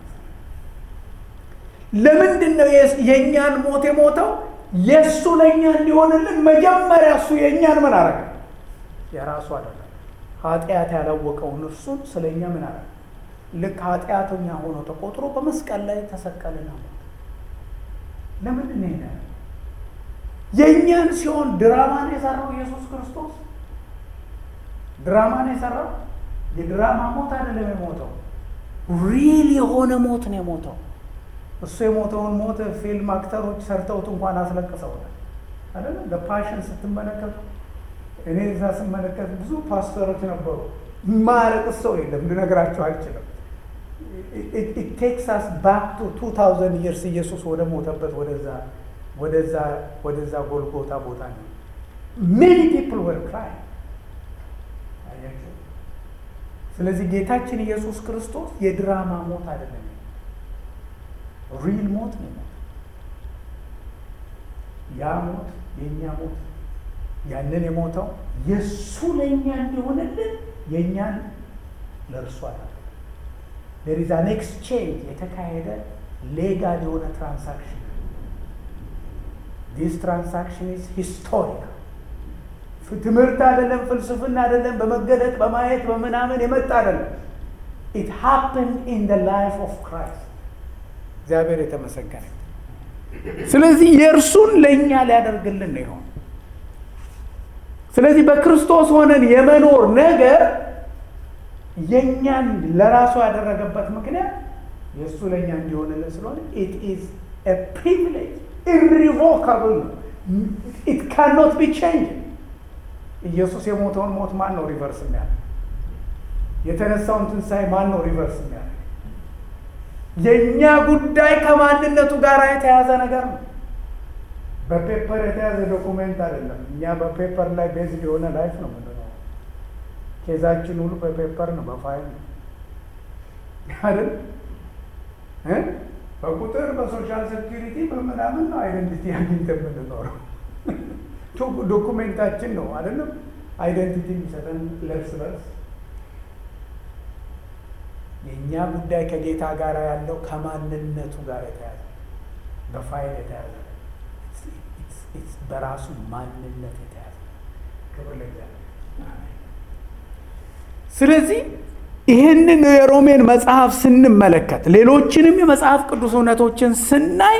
ለምንድን ነው የእኛን ሞት የሞተው? የእሱ ለእኛ እንዲሆንልን መጀመሪያ እሱ የእኛን ምን አረገ? የራሱ አደረገ። ኃጢአት ያላወቀውን እርሱን ስለ እኛ ምን አረገ? ልክ ኃጢአተኛ ሆኖ ተቆጥሮ በመስቀል ላይ ተሰቀልና ሞት። ለምንድን ነው ይሄ የእኛን ሲሆን ድራማን የሰራው ኢየሱስ ክርስቶስ ድራማን የሰራው የድራማ ሞት አይደለም የሞተው፣ ሪል የሆነ ሞት ነው የሞተው። እሱ የሞተውን ሞት ፊልም አክተሮች ሰርተውት እንኳን አስለቅሰውታል አይደለም። በፓሽን ስትመለከቱ እኔ እዛ ስመለከት ብዙ ፓስተሮች ነበሩ። ማለቅስ ሰው የለም ልነግራቸው አልችልም። ቴክሳስ ባክ ቱ ቱ ታውዘንድ ይርስ ኢየሱስ ወደ ሞተበት ወደዛ ወደዛ ወደዛ ጎልጎታ ቦታ ነው። ሜኒ ፒፕል ወር ክራይ። ስለዚህ ጌታችን ኢየሱስ ክርስቶስ የድራማ ሞት አይደለም ሪል ሞት ነው። ያ ሞት የእኛ ሞት ያንን የሞተው የእሱ ለእኛ እንዲሆንልን የእኛን ለእርሱ አደረገ። ዴር ኢዝ አን ኤክስቼንጅ የተካሄደ ሌጋል የሆነ ትራንሳክሽን። ዲስ ትራንሳክሽን ኢዝ ሂስቶሪካል። ትምህርት አይደለም፣ ፍልስፍና አይደለም፣ በመገለጥ በማየት በምናምን የመጣ አይደለም። ኢት ሃፕንድ ኢን ደ ላይፍ ኦፍ ክራይስት እግዚአብሔር የተመሰገነ። ስለዚህ የእርሱን ለእኛ ሊያደርግልን ነው ይሆን። ስለዚህ በክርስቶስ ሆነን የመኖር ነገር የእኛን ለራሱ ያደረገበት ምክንያት የእሱ ለእኛ እንዲሆንልን ስለሆነ ኢት ኢዝ ኤ ፕሪቪሌጅ ኢሪቮካብል ነው። ኢት ካኖት ቢ ቼንጅ። ኢየሱስ የሞተውን ሞት ማን ነው ሪቨርስ የሚያደርግ? የተነሳውን ትንሣኤ ማን ነው ሪቨርስ የሚያደርግ? የእኛ ጉዳይ ከማንነቱ ጋር የተያዘ ነገር ነው። በፔፐር የተያዘ ዶኩሜንት አይደለም። እኛ በፔፐር ላይ ቤዝድ የሆነ ላይፍ ነው ምንድነው። ኬዛችን ሁሉ በፔፐር ነው በፋይል ነው አይደል እ በቁጥር በሶሻል ሴኪሪቲ በምናምን ነው አይደንቲቲ አግኝተን የምንኖረው። ዶኩሜንታችን ነው አይደለም አይደንቲቲ የሚሰጠን ለእርስ በርስ። የእኛ ጉዳይ ከጌታ ጋር ያለው ከማንነቱ ጋር የተያዘ በፋይል የተያዘ በራሱ ማንነት የተያዘ ክብር ለእግዚአብሔር። ስለዚህ ይህንን የሮሜን መጽሐፍ ስንመለከት ሌሎችንም የመጽሐፍ ቅዱስ እውነቶችን ስናይ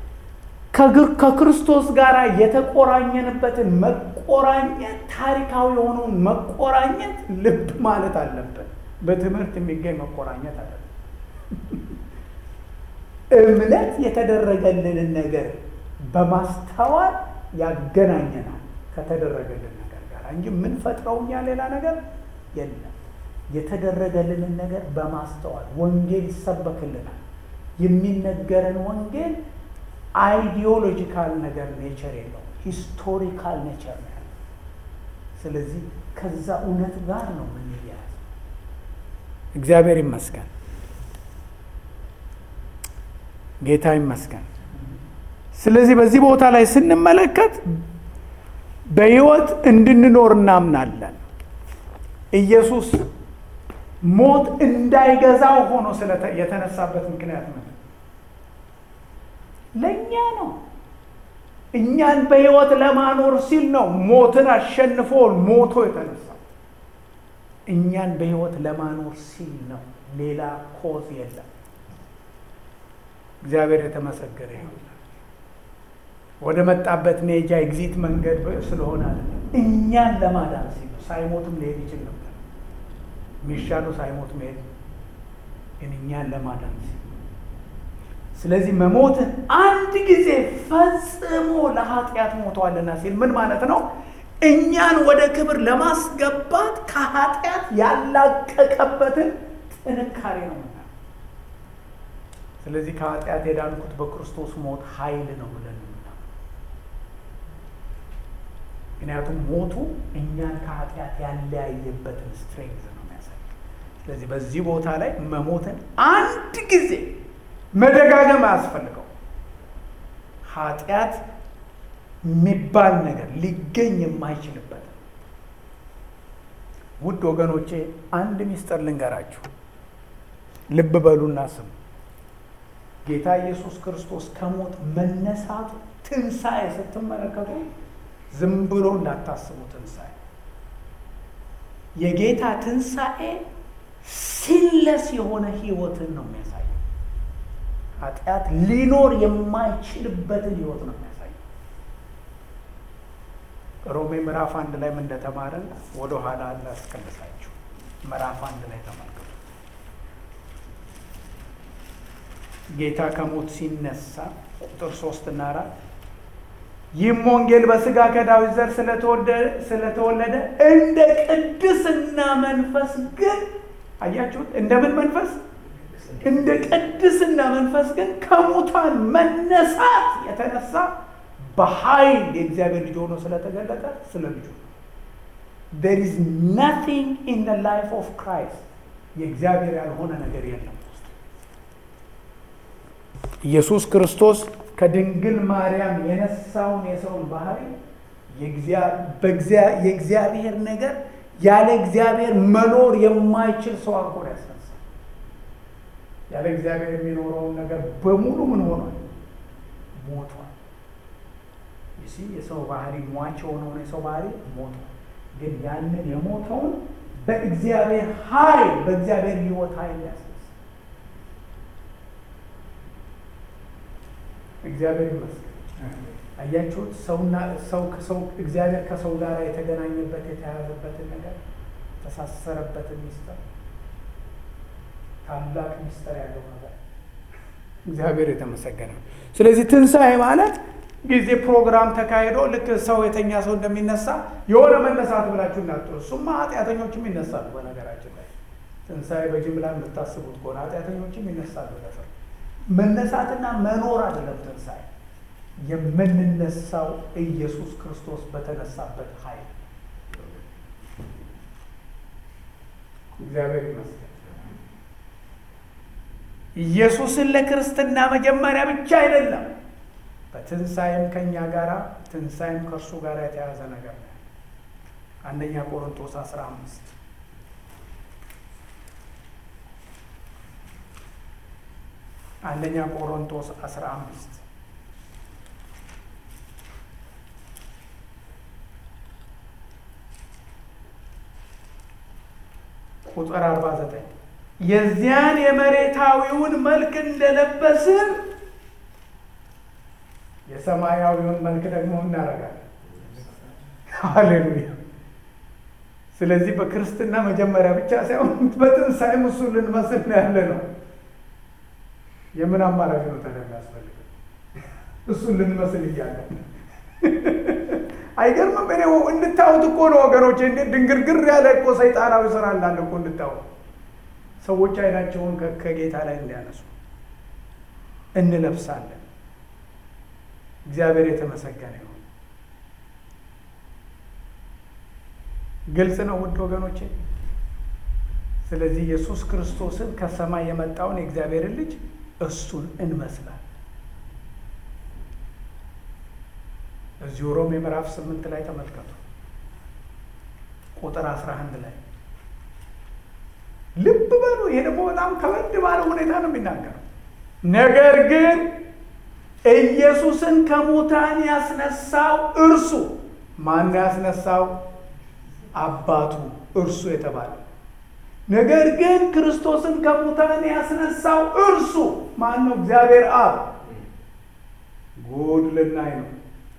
ከክርስቶስ ጋር የተቆራኘንበትን መቆራኘት ታሪካዊ የሆነውን መቆራኘት ልብ ማለት አለብን። በትምህርት የሚገኝ መቆራኘት አለብን። እምነት የተደረገልንን ነገር በማስተዋል ያገናኘናል ከተደረገልን ነገር ጋር እንጂ የምንፈጥረው እኛ ሌላ ነገር የለም። የተደረገልንን ነገር በማስተዋል ወንጌል ይሰበክልናል። የሚነገረን ወንጌል አይዲዮሎጂካል ነገር ኔቸር የለው፣ ሂስቶሪካል ኔቸር ነው ያለው። ስለዚህ ከዛ እውነት ጋር ነው የምንያያዝ። እግዚአብሔር ይመስገን፣ ጌታ ይመስገን። ስለዚህ በዚህ ቦታ ላይ ስንመለከት በሕይወት እንድንኖር እናምናለን። ኢየሱስ ሞት እንዳይገዛው ሆኖ የተነሳበት ምክንያት ነው ለእኛ ነው። እኛን በሕይወት ለማኖር ሲል ነው ሞትን አሸንፎ ሞቶ የተነሳው። እኛን በሕይወት ለማኖር ሲል ነው። ሌላ ኮዝ የለም። እግዚአብሔር የተመሰገነ ይሁን። ወደ መጣበት ሜጃ ኤግዚት መንገድ ስለሆነ አለ እኛን ለማዳን ሲል ሳይሞትም ሊሄድ ይችል ነበር። የሚሻለው ሳይሞት መሄድ ግን እኛን ለማዳን ሲል ስለዚህ መሞትን አንድ ጊዜ ፈጽሞ ለኃጢአት ሞቷልና ሲል ምን ማለት ነው? እኛን ወደ ክብር ለማስገባት ከኃጢአት ያላቀቀበትን ጥንካሬ ነው። ስለዚህ ከኃጢአት የዳንኩት በክርስቶስ ሞት ኃይል ነው ብለን ምክንያቱም ሞቱ እኛን ከኃጢአት ያለያየበትን ስትሬንግዝ ነው የሚያሳይ። ስለዚህ በዚህ ቦታ ላይ መሞትን አንድ ጊዜ መደጋገም አያስፈልገው። ኃጢአት የሚባል ነገር ሊገኝ የማይችልበት ውድ ወገኖቼ፣ አንድ ሚስጥር ልንገራችሁ። ልብ በሉና ስሙ። ጌታ ኢየሱስ ክርስቶስ ከሞት መነሳቱ ትንሣኤ ስትመለከቱ ዝም ብሎ እንዳታስቡ። ትንሣኤ የጌታ ትንሣኤ ሲለስ የሆነ ህይወትን ነው የሚያሳየው። ኃጢአት ሊኖር የማይችልበትን ህይወት ነው የሚያሳየው። ሮሜ ምዕራፍ አንድ ላይ ምን እንደተማረን ወደ ኋላ ላስቀልሳችሁ። ምዕራፍ አንድ ላይ ተመልከቱ። ጌታ ከሞት ሲነሳ ቁጥር ሶስት እና አራት ይህም ወንጌል በስጋ ከዳዊት ዘር ስለተወለደ እንደ ቅድስና መንፈስ ግን አያችሁት፣ እንደምን መንፈስ? እንደ ቅድስና መንፈስ ግን ከሙታን መነሳት የተነሳ በኃይል የእግዚአብሔር ልጅ ሆኖ ስለተገለጠ ስለ ልጁ there is nothing in the life of Christ የእግዚአብሔር ያልሆነ ነገር የለም። ኢየሱስ ክርስቶስ ከድንግል ማርያም የነሳውን የሰውን ባህሪ የእግዚአብሔር ነገር ያለ እግዚአብሔር መኖር የማይችል ሰው አድርጎ ያስነሳ። ያለ እግዚአብሔር የሚኖረውን ነገር በሙሉ ምን ሆኗል? ሞቷል። ይሲ የሰው ባህሪ ሟች የሆነውን የሰው ባህሪ ሞቷል። ግን ያንን የሞተውን በእግዚአብሔር ኃይል በእግዚአብሔር ሕይወት ኃይል ያስነሳ። እግዚአብሔር ይመስገን። አያችሁት? ሰውና ሰው ከሰው እግዚአብሔር ከሰው ጋር የተገናኘበት የተያያዘበትን ነገር የተሳሰረበትን ሚስጥር ታላቅ ሚስጥር ያለው ነገር እግዚአብሔር የተመሰገነ። ስለዚህ ትንሣኤ ማለት ጊዜ ፕሮግራም ተካሂዶ ልክ ሰው የተኛ ሰው እንደሚነሳ የሆነ መነሳት ብላችሁ እናጥሩ። እሱማ ኃጢአተኞችም ይነሳሉ። በነገራችን ላይ ትንሣኤ በጅምላ የምታስቡት ከሆነ ኃጢአተኞችም ይነሳሉ። ለሰው መነሳትና መኖር አይደለም ትንሣኤ የምንነሳው ኢየሱስ ክርስቶስ በተነሳበት ኃይል እግዚአብሔር ይመስገን። ኢየሱስን ለክርስትና መጀመሪያ ብቻ አይደለም፣ በትንሣኤም ከእኛ ጋር ትንሣኤም ከእርሱ ጋር የተያዘ ነገር ነው። አንደኛ ቆሮንቶስ አስራ አምስት አንደኛ ቆሮንቶስ አስራ አምስት ቁጥር አርባ ዘጠኝ የዚያን የመሬታዊውን መልክ እንደለበስን የሰማያዊውን መልክ ደግሞ እናደርጋለን። ሃሌሉያ። ስለዚህ በክርስትና መጀመሪያ ብቻ ሳይሆን በትንሣኤም እሱን ልንመስል ነው ያለ ነው። የምን አማራጭ ነው ታዲያ የሚያስፈልገው? እሱን ልንመስል እያለ አይገርምም? እኔ እንድታዩት እኮ ነው ወገኖች፣ እንዴት ድንግርግር ያለ እኮ ሰይጣናዊ ስራ እንዳለ እኮ እንድታዩት ሰዎች አይናቸውን ከጌታ ላይ እንዲያነሱ እንለብሳለን። እግዚአብሔር የተመሰገነ ይሁን። ግልጽ ነው ውድ ወገኖቼ። ስለዚህ ኢየሱስ ክርስቶስን ከሰማይ የመጣውን የእግዚአብሔርን ልጅ እሱን እንመስላል። እዚሁ ሮሜ ምዕራፍ ስምንት ላይ ተመልከቱ ቁጥር አስራ አንድ ላይ ልብ በሉ። ይሄ ደግሞ በጣም ከበድ ባለ ሁኔታ ነው የሚናገረው። ነገር ግን ኢየሱስን ከሙታን ያስነሳው እርሱ ማን ያስነሳው? አባቱ እርሱ የተባለ ነገር ግን ክርስቶስን ከሙታን ያስነሳው እርሱ ማን ነው? እግዚአብሔር አብ። ጉድ ልናይ ነው።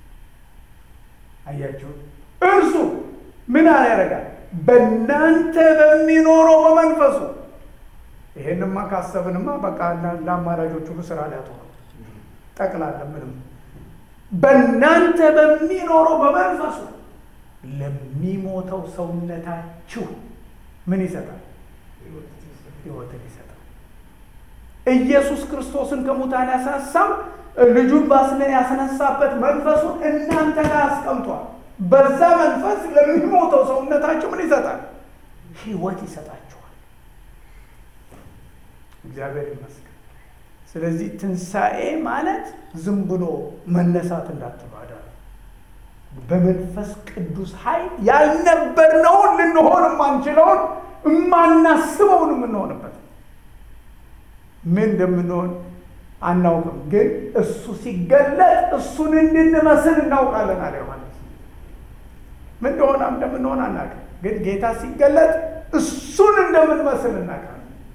አያችሁ፣ እርሱ ምን ያደርጋል? በእናንተ በሚኖረው በመንፈሱ። ይሄንማ ካሰብንማ በቃ ለአማራጆች ሁሉ ስራ ሊያጡ ነው። ጠቅላላ ምንም በእናንተ በሚኖረው በመንፈሱ ለሚሞተው ሰውነታችሁ ምን ይሰጣል? ሕይወትን ይሰጣል። ኢየሱስ ክርስቶስን ከሙታን ያስነሳው ልጁን ባስለን ያስነሳበት መንፈሱን እናንተ ጋር አስቀምጧል። በዛ መንፈስ ለሚሞተው ሰውነታችሁ ምን ይሰጣል? ሕይወት ይሰጣችኋል። እግዚአብሔር ይመስገን። ስለዚህ ትንሣኤ ማለት ዝም ብሎ መነሳት እንዳትባዳ በመንፈስ ቅዱስ ኃይል ያልነበርነውን ልንሆን የማንችለውን የማናስበውን የምንሆንበት ምን እንደምንሆን አናውቅም፣ ግን እሱ ሲገለጥ እሱን እንድንመስል እናውቃለን አለ ዮሐንስ። ምን እንደሆነ እንደምንሆን አናውቅም፣ ግን ጌታ ሲገለጥ እሱን እንደምንመስል እናውቃለን።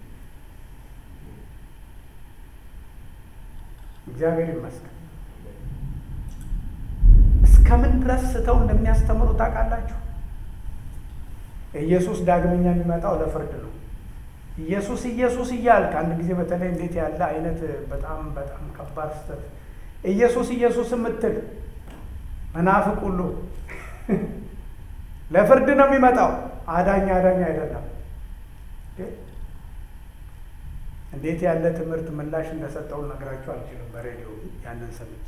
እግዚአብሔር ይመስገን። እስከምን ድረስ ስተው እንደሚያስተምሩ ታውቃላችሁ? ኢየሱስ ዳግመኛ የሚመጣው ለፍርድ ነው። ኢየሱስ ኢየሱስ እያልክ አንድ ጊዜ በተለይ እንዴት ያለ አይነት በጣም በጣም ከባድ ስህተት ኢየሱስ ኢየሱስ የምትል መናፍቅ ሁሉ ለፍርድ ነው የሚመጣው። አዳኝ አዳኝ አይደለም። እንዴት ያለ ትምህርት ምላሽ እንደሰጠው ነግራችሁ አልችልም። በሬዲዮ ያንን ሰምቼ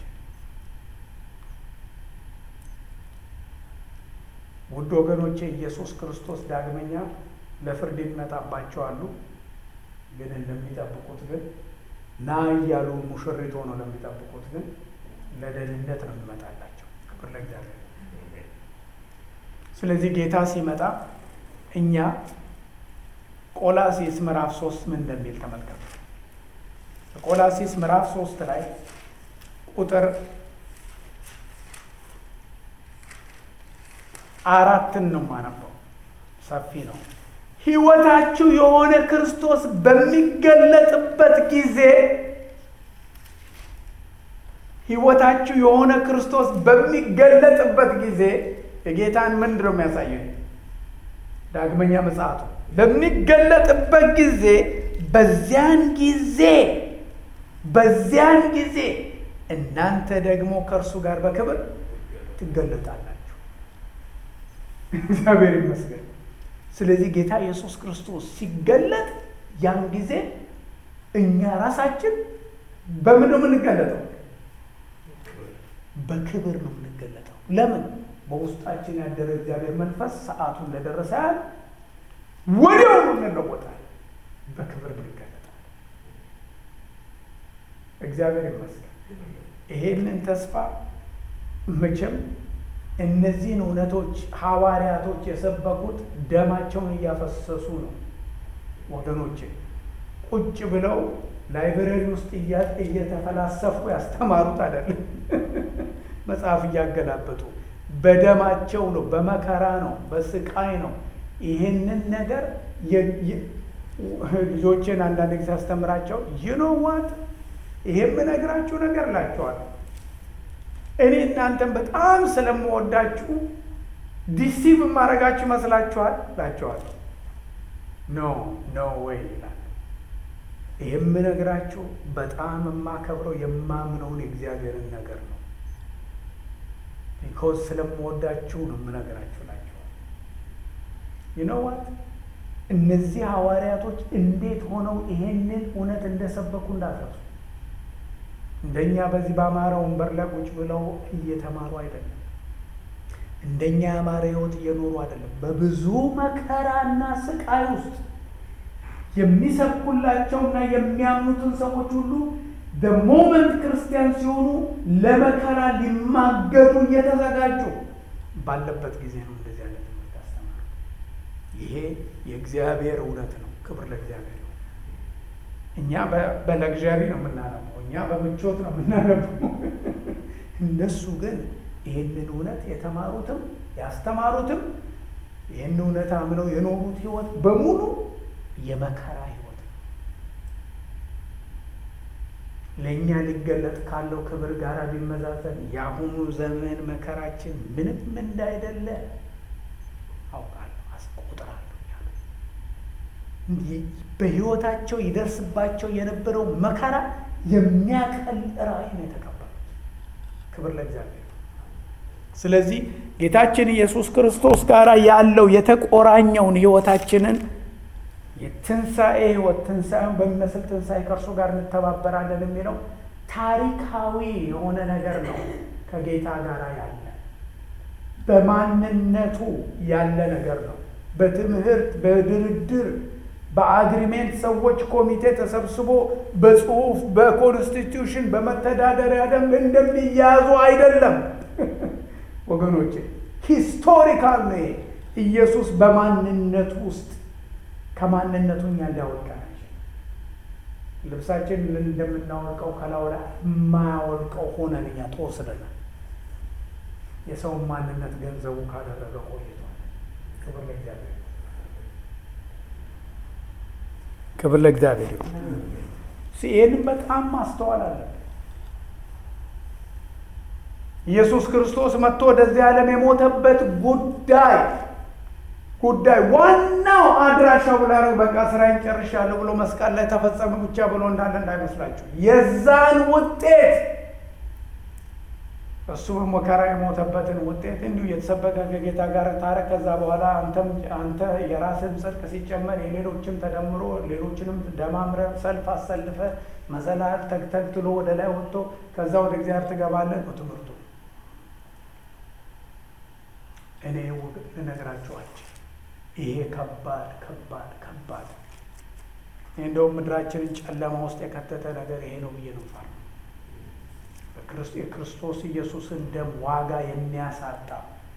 ውድ ወገኖቼ ኢየሱስ ክርስቶስ ዳግመኛ ለፍርድ የሚመጣባቸው አሉ። ግን እንደሚጠብቁት ግን ና እያሉ ሙሽሪት ሆነው ለሚጠብቁት ግን ለደህንነት ነው የሚመጣላቸው። ክብር ለእግዚአብሔር። ስለዚህ ጌታ ሲመጣ እኛ ቆላሲስ ምዕራፍ ሶስት ምን እንደሚል ተመልከቱ። ቆላሲስ ምዕራፍ ሶስት ላይ ቁጥር አራትን ነው የማነበው፣ ሰፊ ነው። ሕይወታችሁ የሆነ ክርስቶስ በሚገለጥበት ጊዜ ሕይወታችሁ የሆነ ክርስቶስ በሚገለጥበት ጊዜ የጌታን ምንድን ነው የሚያሳየው? ዳግመኛ ምጽአቱ በሚገለጥበት ጊዜ በዚያን ጊዜ በዚያን ጊዜ እናንተ ደግሞ ከእርሱ ጋር በክብር ትገለጣላችሁ። እግዚአብሔር ይመስገን። ስለዚህ ጌታ ኢየሱስ ክርስቶስ ሲገለጥ ያን ጊዜ እኛ ራሳችን በምን ነው የምንገለጠው? በክብር ነው የምንገለጠው። ለምን? በውስጣችን ያደረ እግዚአብሔር መንፈስ ሰዓቱ እንደደረሰ ያህል ወዲያው እንለወጣለን፣ በክብር እንገለጣለን። እግዚአብሔር ይመስገን። ይሄንን ተስፋ መቼም እነዚህን እውነቶች ሐዋርያቶች የሰበኩት ደማቸውን እያፈሰሱ ነው ወገኖቼ። ቁጭ ብለው ላይብረሪ ውስጥ እየተፈላሰፉ ያስተማሩት አይደለም። መጽሐፍ እያገላበጡ በደማቸው ነው፣ በመከራ ነው፣ በስቃይ ነው። ይህንን ነገር ልጆችን አንዳንድ ጊዜ አስተምራቸው ይኖዋት ይሄ የምነግራችሁ ነገር እላቸዋለሁ እኔ እናንተን በጣም ስለምወዳችሁ ዲሲቭ ማድረጋችሁ ይመስላችኋል እላቸዋለሁ። ኖ ኖ ወይ ይላል። ይህ የምነግራችሁ በጣም የማከብረው የማምነውን የእግዚአብሔርን ነገር ነው። ቢኮዝ ስለምወዳችሁ ነው የምነግራችሁ እላቸዋለሁ። ይነዋት እነዚህ ሐዋርያቶች እንዴት ሆነው ይሄንን እውነት እንደሰበኩ እንዳትረሱ። እንደኛ በዚህ በአማረ ወንበር ላይ ቁጭ ብለው እየተማሩ አይደለም። እንደኛ ያማረ ሕይወት እየኖሩ አይደለም። በብዙ መከራና ስቃይ ውስጥ የሚሰብኩላቸውና የሚያምኑትን ሰዎች ሁሉ በሞመንት ክርስቲያን ሲሆኑ ለመከራ ሊማገዱ እየተዘጋጁ ባለበት ጊዜ ነው እንደዚህ አይነት ትምህርት ያስተማሩ። ይሄ የእግዚአብሔር እውነት ነው። ክብር ለእግዚአብሔር ነው። እኛ በለግዣሪ ነው የምናነበው፣ እኛ በምቾት ነው የምናነበው። እነሱ ግን ይህንን እውነት የተማሩትም ያስተማሩትም ይህን እውነት አምነው የኖሩት ህይወት በሙሉ የመከራ ህይወት ነው። ለእኛ ሊገለጥ ካለው ክብር ጋር ቢመዛዘን የአሁኑ ዘመን መከራችን ምንም እንዳይደለ አውቃለሁ፣ አስቆጥራለሁ። በህይወታቸው ይደርስባቸው የነበረው መከራ የሚያቀል ራእይ ነው የተቀበሉት። ክብር ለእግዚአብሔር። ስለዚህ ጌታችን ኢየሱስ ክርስቶስ ጋር ያለው የተቆራኘውን ህይወታችንን የትንሣኤ ህይወት ትንሣኤውን በሚመስል ትንሣኤ ከእርሱ ጋር እንተባበራለን የሚለው ታሪካዊ የሆነ ነገር ነው። ከጌታ ጋር ያለ በማንነቱ ያለ ነገር ነው። በትምህርት በድርድር በአግሪሜንት ሰዎች ኮሚቴ ተሰብስቦ በጽሁፍ በኮንስቲትዩሽን በመተዳደሪያ ደንብ እንደሚያዙ አይደለም ወገኖቼ፣ ሂስቶሪካል ነው። ኢየሱስ በማንነቱ ውስጥ ከማንነቱ እኛ ሊያወልቀን አይችልም። ልብሳችን እንደምናወልቀው ከላዩ ላይ የማያወልቀው ሆነን እኛ ተወስደናል። የሰውን ማንነት ገንዘቡ ካደረገ ቆይቷል። ክብር ለእግዚአብሔር፣ ክብር ለእግዚአብሔር ይሁን። ይህንም በጣም ማስተዋል አለን። ኢየሱስ ክርስቶስ መጥቶ ወደዚህ ዓለም የሞተበት ጉዳይ ጉዳይ ዋናው አድራሻው ብላ በቃ ስራዬን ጨርሻለሁ ብሎ መስቀል ላይ ተፈጸመ ብቻ ብሎ እንዳለ እንዳይመስላችሁ። የዛን ውጤት እሱ በመከራ የሞተበትን ውጤት እንዲሁ የተሰበከ ከጌታ ጋር ታረ ከዛ በኋላ አንተም አንተ የራስህም ጽድቅ ሲጨመር የሌሎችም ተደምሮ ሌሎችንም ደማምረ ሰልፍ አሰልፈ መሰላል ተግተግትሎ ወደ ላይ ወጥቶ ከዛ ወደ እግዚአብሔር ትገባለህ ነው ትምህርቱ። እኔ ልነግራችኋቸው ይሄ ከባድ ከባድ ከባድ እንደውም ምድራችንን ጨለማ ውስጥ የከተተ ነገር ይሄ ነው ብዬ ነው ፋር የክርስቶስ ኢየሱስን ደም ዋጋ የሚያሳጣ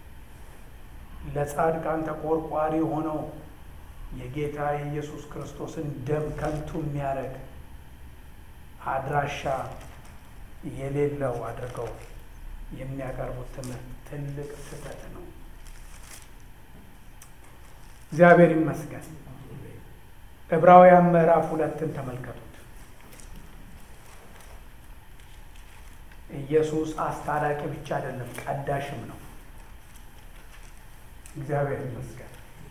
ለጻድቃን ተቆርቋሪ ሆነው የጌታ የኢየሱስ ክርስቶስን ደም ከንቱ የሚያደርግ አድራሻ የሌለው አድርገው የሚያቀርቡት ትምህርት ትልቅ ስህተት ነው። እግዚአብሔር ይመስገን። ዕብራውያን ምዕራፍ ሁለትን ተመልከቱት። ኢየሱስ አስታራቂ ብቻ አይደለም፣ ቀዳሽም ነው። እግዚአብሔር ይመስገን።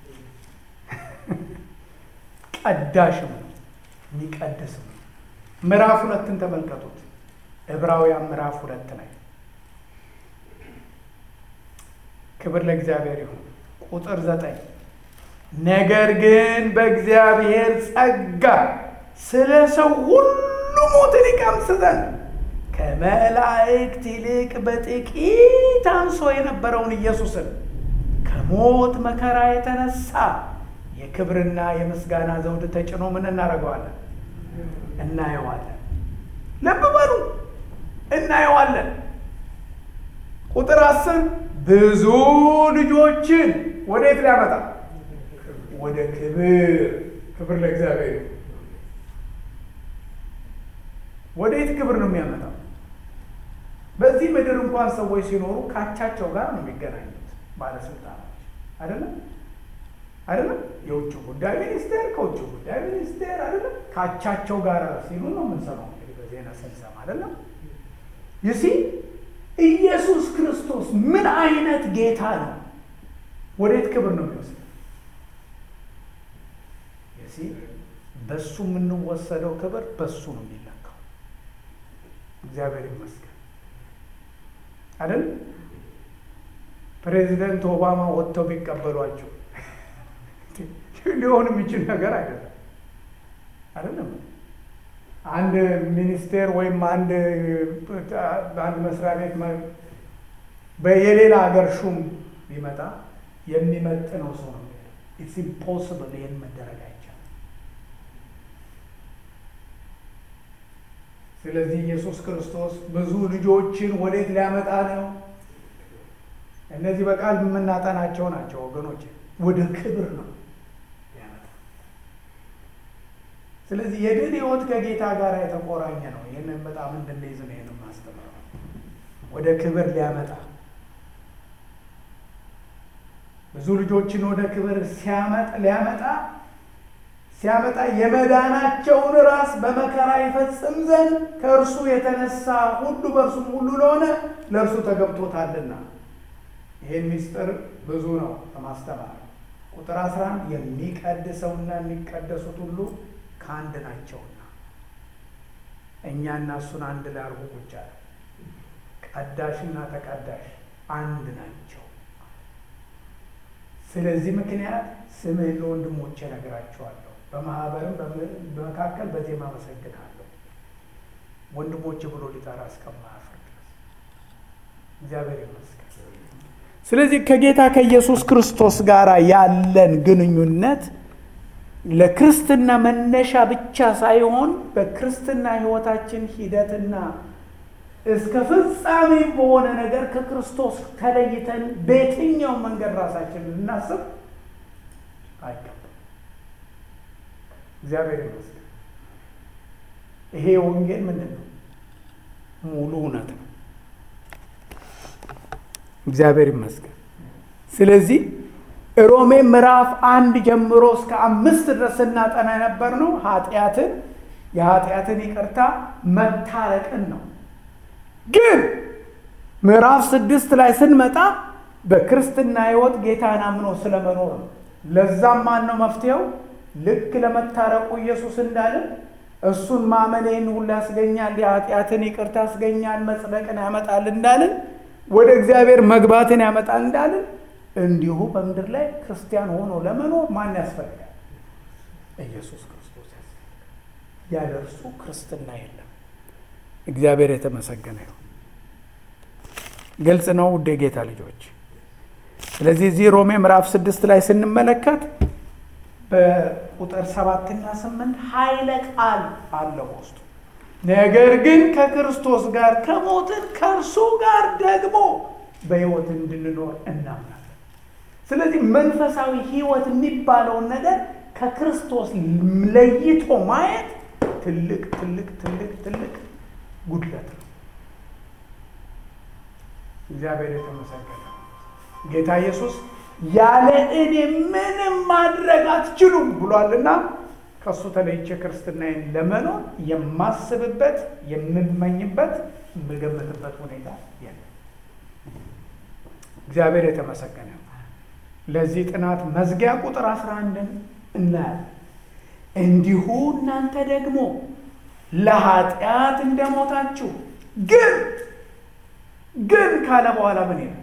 ቀዳሽም ነው፣ የሚቀድስም ነው። ምዕራፍ ሁለትን ተመልከቱት። ዕብራውያን ምዕራፍ ሁለት ላይ ክብር ለእግዚአብሔር ይሁን። ቁጥር ዘጠኝ ነገር ግን በእግዚአብሔር ጸጋ ስለ ሰው ሁሉ ሞትን ይቀምስ ዘንድ ከመላእክት ይልቅ በጥቂት አንሶ የነበረውን ኢየሱስን ከሞት መከራ የተነሳ የክብርና የምስጋና ዘውድ ተጭኖ ምን እናደርገዋለን? እናየዋለን። ልብ በሉ እናየዋለን። ቁጥር አስር ብዙ ልጆችን ወዴት ሊያመጣ ወደ ክብር ክብር ለእግዚአብሔር ወዴት ክብር ነው የሚያመጣው በዚህ ምድር እንኳን ሰዎች ሲኖሩ ካቻቸው ጋር ነው የሚገናኙት ባለስልጣኖች አይደለም አይደለም የውጭ ጉዳይ ሚኒስቴር ከውጭ ጉዳይ ሚኒስቴር አይደለም ካቻቸው ጋር ሲሉ ነው የምንሰማው እንግዲህ በዜና ስንሰማ አይደለም ይሲ ኢየሱስ ክርስቶስ ምን አይነት ጌታ ነው ወዴት ክብር ነው የሚወስድ ይሲ በሱ የምንወሰደው ክብር በሱ ነው የሚለካው እግዚአብሔር ይመስገን አይደል ፕሬዚደንት ኦባማ ወጥተው ቢቀበሏቸው ሊሆን የሚችል ነገር አይደለም አይደለም አንድ ሚኒስቴር ወይም አንድ አንድ መስሪያ ቤት የሌላ ሀገር ሹም ቢመጣ የሚመጥነው ሰው ነው ኢትስ ኢምፖስብል ይህን መደረግ አይቻልም ስለዚህ ኢየሱስ ክርስቶስ ብዙ ልጆችን ወዴት ሊያመጣ ነው እነዚህ በቃል የምናጠናቸው ናቸው ወገኖች ወደ ክብር ነው ሊያመጣ ስለዚህ የድል ህይወት ከጌታ ጋር የተቆራኘ ነው ይህንን በጣም እንድንይዝ ነው ይህን ማስተምረው ወደ ክብር ሊያመጣ ብዙ ልጆችን ወደ ክብር ሲያመጣ ሊያመጣ ሲያመጣ የመዳናቸውን ራስ በመከራ ይፈጽም ዘንድ ከእርሱ የተነሳ ሁሉ በእርሱም ሁሉ ለሆነ ለእርሱ ተገብቶታልና ይህን ሚስጥር ብዙ ነው ለማስተማር ቁጥር 11 የሚቀድሰውና የሚቀደሱት ሁሉ ከአንድ ናቸውና እኛና እሱን አንድ ላይ አርጎ ቁጭ አለ ቀዳሽና ተቀዳሽ አንድ ናቸው ስለዚህ ምክንያት ስምህን ለወንድሞቼ እነግራቸዋለሁ በማህበርም በመካከል በዜማ አመሰግናለሁ ወንድሞቼ ብሎ ሊጠራ እስከማያፍር ድረስ እግዚአብሔር ይመስገን ስለዚህ ከጌታ ከኢየሱስ ክርስቶስ ጋር ያለን ግንኙነት ለክርስትና መነሻ ብቻ ሳይሆን በክርስትና ህይወታችን ሂደትና እስከ ፍጻሜ በሆነ ነገር ከክርስቶስ ተለይተን በየትኛው መንገድ ራሳችን ልናስብ አይገባም። እግዚአብሔር ይመስገን። ይሄ ወንጌል ምንድን ነው? ሙሉ እውነት ነው። እግዚአብሔር ይመስገን። ስለዚህ ሮሜ ምዕራፍ አንድ ጀምሮ እስከ አምስት ድረስ ስናጠና የነበር ነው ኃጢአትን የኃጢአትን ይቅርታ መታረቅን ነው። ግን ምዕራፍ ስድስት ላይ ስንመጣ በክርስትና ህይወት ጌታን አምኖ ስለመኖር ነው። ለዛም ማን ነው መፍትሄው? ልክ ለመታረቁ ኢየሱስ እንዳለን እሱን ማመኔን ሁሉ ያስገኛል፣ የኃጢአትን ይቅርታ ያስገኛል፣ መጽደቅን ያመጣል እንዳልን ወደ እግዚአብሔር መግባትን ያመጣል እንዳልን እንዲሁ በምድር ላይ ክርስቲያን ሆኖ ለመኖር ማን ያስፈልጋል? ኢየሱስ ክርስቶስ ያስፈልጋል። ያለ እርሱ ክርስትና የለም። እግዚአብሔር የተመሰገነ ይሁን። ግልጽ ነው ውድ የጌታ ልጆች። ስለዚህ እዚህ ሮሜ ምዕራፍ ስድስት ላይ ስንመለከት በቁጥር ሰባትና ስምንት ኃይለ ቃል አለው ውስጡ ነገር ግን ከክርስቶስ ጋር ከሞትን ከእርሱ ጋር ደግሞ በሕይወት እንድንኖር እናምናለን። ስለዚህ መንፈሳዊ ሕይወት የሚባለውን ነገር ከክርስቶስ ለይቶ ማየት ትልቅ ትልቅ ትልቅ ትልቅ ጉድለት ነው። እግዚአብሔር የተመሰገነ ጌታ ኢየሱስ ያለ እኔ ምንም ማድረግ አትችሉም ብሏልና ከእሱ ተለይቼ ክርስትናዬን ለመኖር የማስብበት የምመኝበት የምገምትበት ሁኔታ የለም። እግዚአብሔር የተመሰገነ ለዚህ ጥናት መዝጊያ ቁጥር አስራ አንድን እናያለን። እንዲሁ እናንተ ደግሞ ለኃጢአት እንደሞታችሁ ግን ግን ካለ በኋላ ምን ይላል?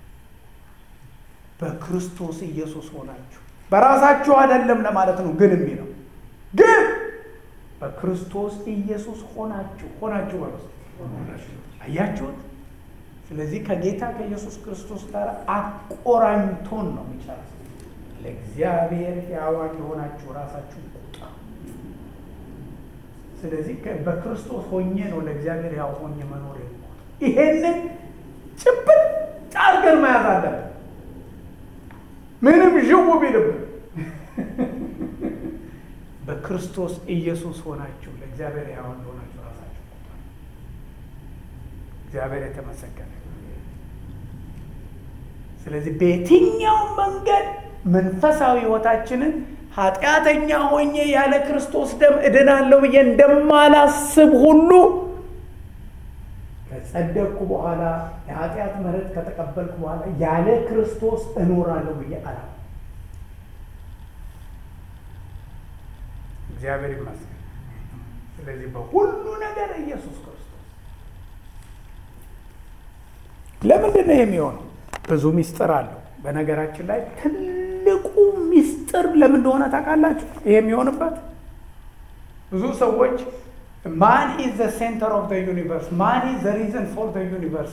በክርስቶስ ኢየሱስ ሆናችሁ በራሳችሁ አይደለም ለማለት ነው። ግን የሚለው ግን በክርስቶስ ኢየሱስ ሆናችሁ ሆናችሁ በረስ አያችሁት። ስለዚህ ከጌታ ከኢየሱስ ክርስቶስ ጋር አቆራኝቶን ነው የሚጨርስ። ለእግዚአብሔር ሕያዋን የሆናችሁ ራሳችሁን ቁጠሩ። ስለዚህ በክርስቶስ ሆኜ ነው ለእግዚአብሔር ሕያው ሆኜ መኖር የምቆጥረው። ይሄንን ጭብጥ አድርገን መያዝ አለብን። ምንም ዥው ቢልብን በክርስቶስ ኢየሱስ ሆናችሁ ለእግዚአብሔር ሕያዋን የሆናችሁ ራሳችሁ ቁጠሩ። እግዚአብሔር የተመሰገነ ስለዚህ በየትኛውም መንገድ መንፈሳዊ ሕይወታችንን ኃጢአተኛ ሆኜ ያለ ክርስቶስ ደም እድናለሁ ብዬ እንደማላስብ ሁሉ ከጸደቅኩ በኋላ የኃጢአት ምሕረት ከተቀበልኩ በኋላ ያለ ክርስቶስ እኖራለሁ ብዬ አላ እግዚአብሔር ይመስገን። ስለዚህ በሁሉ ነገር ኢየሱስ ክርስቶስ ለምንድን ነው የሚሆነው? ብዙ ሚስጥር አለው። በነገራችን ላይ ትልቁ ሚስጥር ለምን እንደሆነ ታውቃላችሁ? ይሄ የሚሆንበት ብዙ ሰዎች ማን ኢዝ ዘ ሴንተር ኦፍ ዘ ዩኒቨርስ ማን ኢዝ ዘ ሪዝን ፎር ዘ ዩኒቨርስ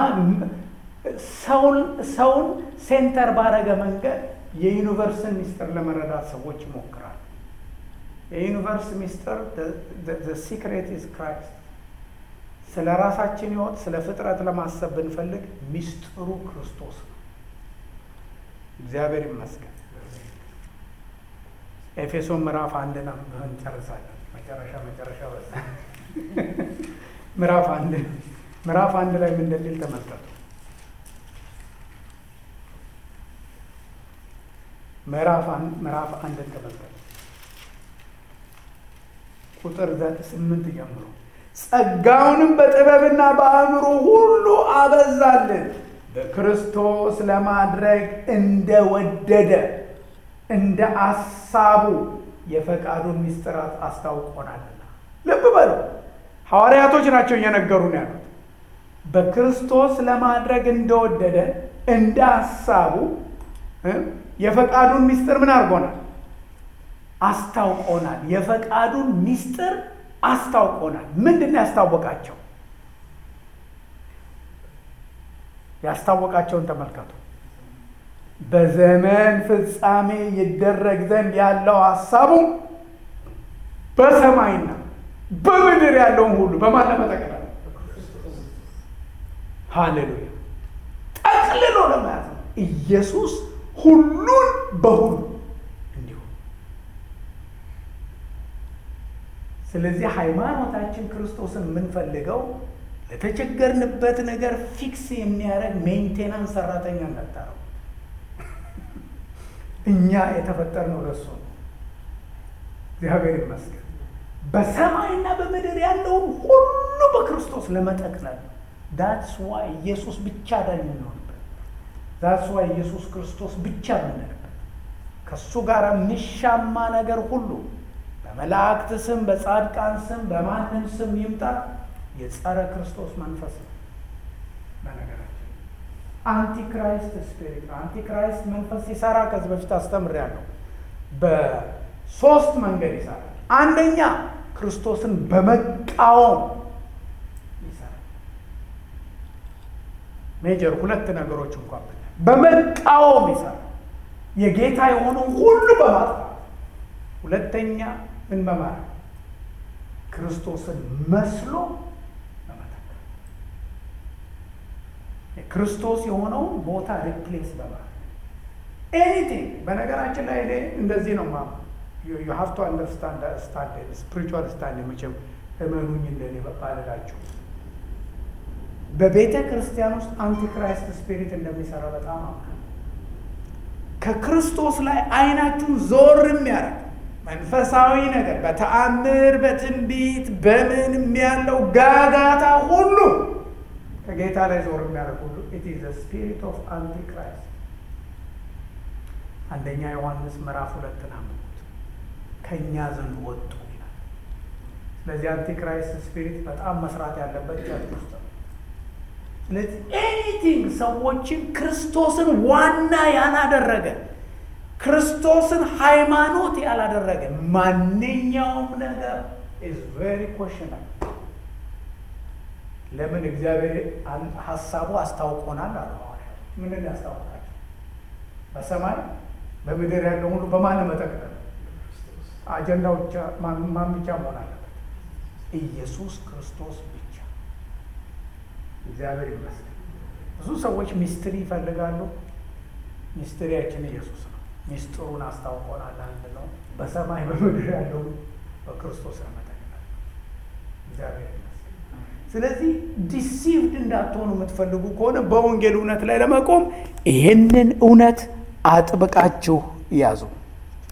ሰውን ሴንተር ባረገ መንገድ የዩኒቨርስን ሚስጥር ለመረዳት ሰዎች ይሞክራሉ። የዩኒቨርስ ሚስጥር ሲክሬት ኢዝ ክራይስት። ስለ ራሳችን ሕይወት ስለ ፍጥረት ለማሰብ ብንፈልግ ሚስጥሩ ክርስቶስ ነው። እግዚአብሔር ይመስገን። ኤፌሶን ምዕራፍ አንድ ነው እንጨርሳለን። መጨረሻ መጨረሻ በዛ ምዕራፍ አንድ ምዕራፍ አንድ ላይ ምን እንደሚል ተመልከቱ። ምዕራፍ ምዕራፍ አንድን ተመልከቱ ቁጥር ስምንት ጀምሮ ጸጋውንም በጥበብና በአእምሮ ሁሉ አበዛልን በክርስቶስ ለማድረግ እንደወደደ እንደ አሳቡ የፈቃዱን ሚስጥራት አስታውቆናልና። ልብ በሉ፣ ሐዋርያቶች ናቸው እየነገሩን ያሉት። በክርስቶስ ለማድረግ እንደወደደ እንደ አሳቡ የፈቃዱን ሚስጥር ምን አድርጎናል? አስታውቆናል። የፈቃዱን ሚስጥር አስታውቆናል። ምንድን ነው ያስታወቃቸው? ያስታወቃቸውን ተመልከቱ። በዘመን ፍጻሜ ይደረግ ዘንድ ያለው ሀሳቡ በሰማይና በምድር ያለውን ሁሉ በማን ለመጠቅለል ሃሌሉያ ጠቅልሎ ለመያዝ ነው። ኢየሱስ ሁሉን በሁሉ እንዲሁ። ስለዚህ ሃይማኖታችን ክርስቶስን የምንፈልገው ለተቸገርንበት ነገር ፊክስ የሚያደርግ ሜንቴናንስ ሰራተኛ ነጠረው። እኛ የተፈጠርነው ለሱ ነው። እግዚአብሔር ይመስገን። በሰማይና በምድር ያለውን ሁሉ በክርስቶስ ለመጠቅለል ነው። ዳትስ ዋይ ኢየሱስ ብቻ ዳኝ የምንሆንበት፣ ዳትስ ዋይ ኢየሱስ ክርስቶስ ብቻ የምንልበት ከእሱ ጋር የሚሻማ ነገር ሁሉ በመላእክት ስም፣ በጻድቃን ስም፣ በማንም ስም ይምጣ የጸረ ክርስቶስ መንፈስ ነው። በነገራችን አንቲክራይስት ስፒሪት ነው። አንቲክራይስት መንፈስ ሲሰራ ከዚህ በፊት አስተምሬያለሁ። በሶስት መንገድ ይሰራል። አንደኛ ክርስቶስን በመቃወም ይሰራል። ሜጀር ሁለት ነገሮች እንኳን በመቃወም ይሰራል። የጌታ የሆነው ሁሉ በማጥፋት ሁለተኛ ምን በማድረግ ክርስቶስን መስሎ በመተካት የክርስቶስ የሆነውን ቦታ ሪፕሌስ በማድረግ ኤኒቲንግ። በነገራችን ላይ እኔ እንደዚህ ነው ማ ዩ ሃቭ ቱ አንደርስታንድ ስታንድ ስፒሪቹዋል ስታንድ መቼም እመኑኝ እንደኔ ባልላችሁ በቤተ ክርስቲያን ውስጥ አንቲክራይስት ስፒሪት እንደሚሰራ በጣም አምናለሁ። ከክርስቶስ ላይ አይናችሁን ዞር የሚያደርግ መንፈሳዊ ነገር በተአምር በትንቢት በምንም ያለው ጋጋታ ሁሉ ከጌታ ላይ ዞር የሚያደርግ ሁሉ ኢት ኢዝ ስፒሪት ኦፍ አንቲክራይስት። አንደኛ ዮሐንስ ምዕራፍ ሁለትን አንብቡት። ከእኛ ዘንድ ወጡ ይላል። ስለዚህ አንቲክራይስት ስፒሪት በጣም መስራት ያለበት ቸርች ውስጥ ነው። ስለዚህ ኤኒቲንግ ሰዎችን ክርስቶስን ዋና ያላደረገ ክርስቶስን ሃይማኖት ያላደረገ ማንኛውም ነገር ኢዝ ቬሪ ኮሽናል። ለምን እግዚአብሔር ሀሳቡ አስታውቆናል አለ ሐዋርያት። ምንን ያስታውቃቸው? በሰማይ በምድር ያለው ሁሉ በማን መጠቅለል አጀንዳው ብቻ ማን ብቻ መሆን አለበት? ኢየሱስ ክርስቶስ ብቻ። እግዚአብሔር ይመስገን። ብዙ ሰዎች ሚስትሪ ይፈልጋሉ። ሚስትሪያችን ኢየሱስ ነው። ሚስጥሩን አስታውቆናል። አንድ ነው። በሰማይ በምድር ያለው በክርስቶስ መጠቅለል። እግዚአብሔር ይመስገን። ስለዚህ ዲሲቭድ እንዳትሆኑ የምትፈልጉ ከሆነ በወንጌል እውነት ላይ ለመቆም ይህንን እውነት አጥብቃችሁ ያዙ።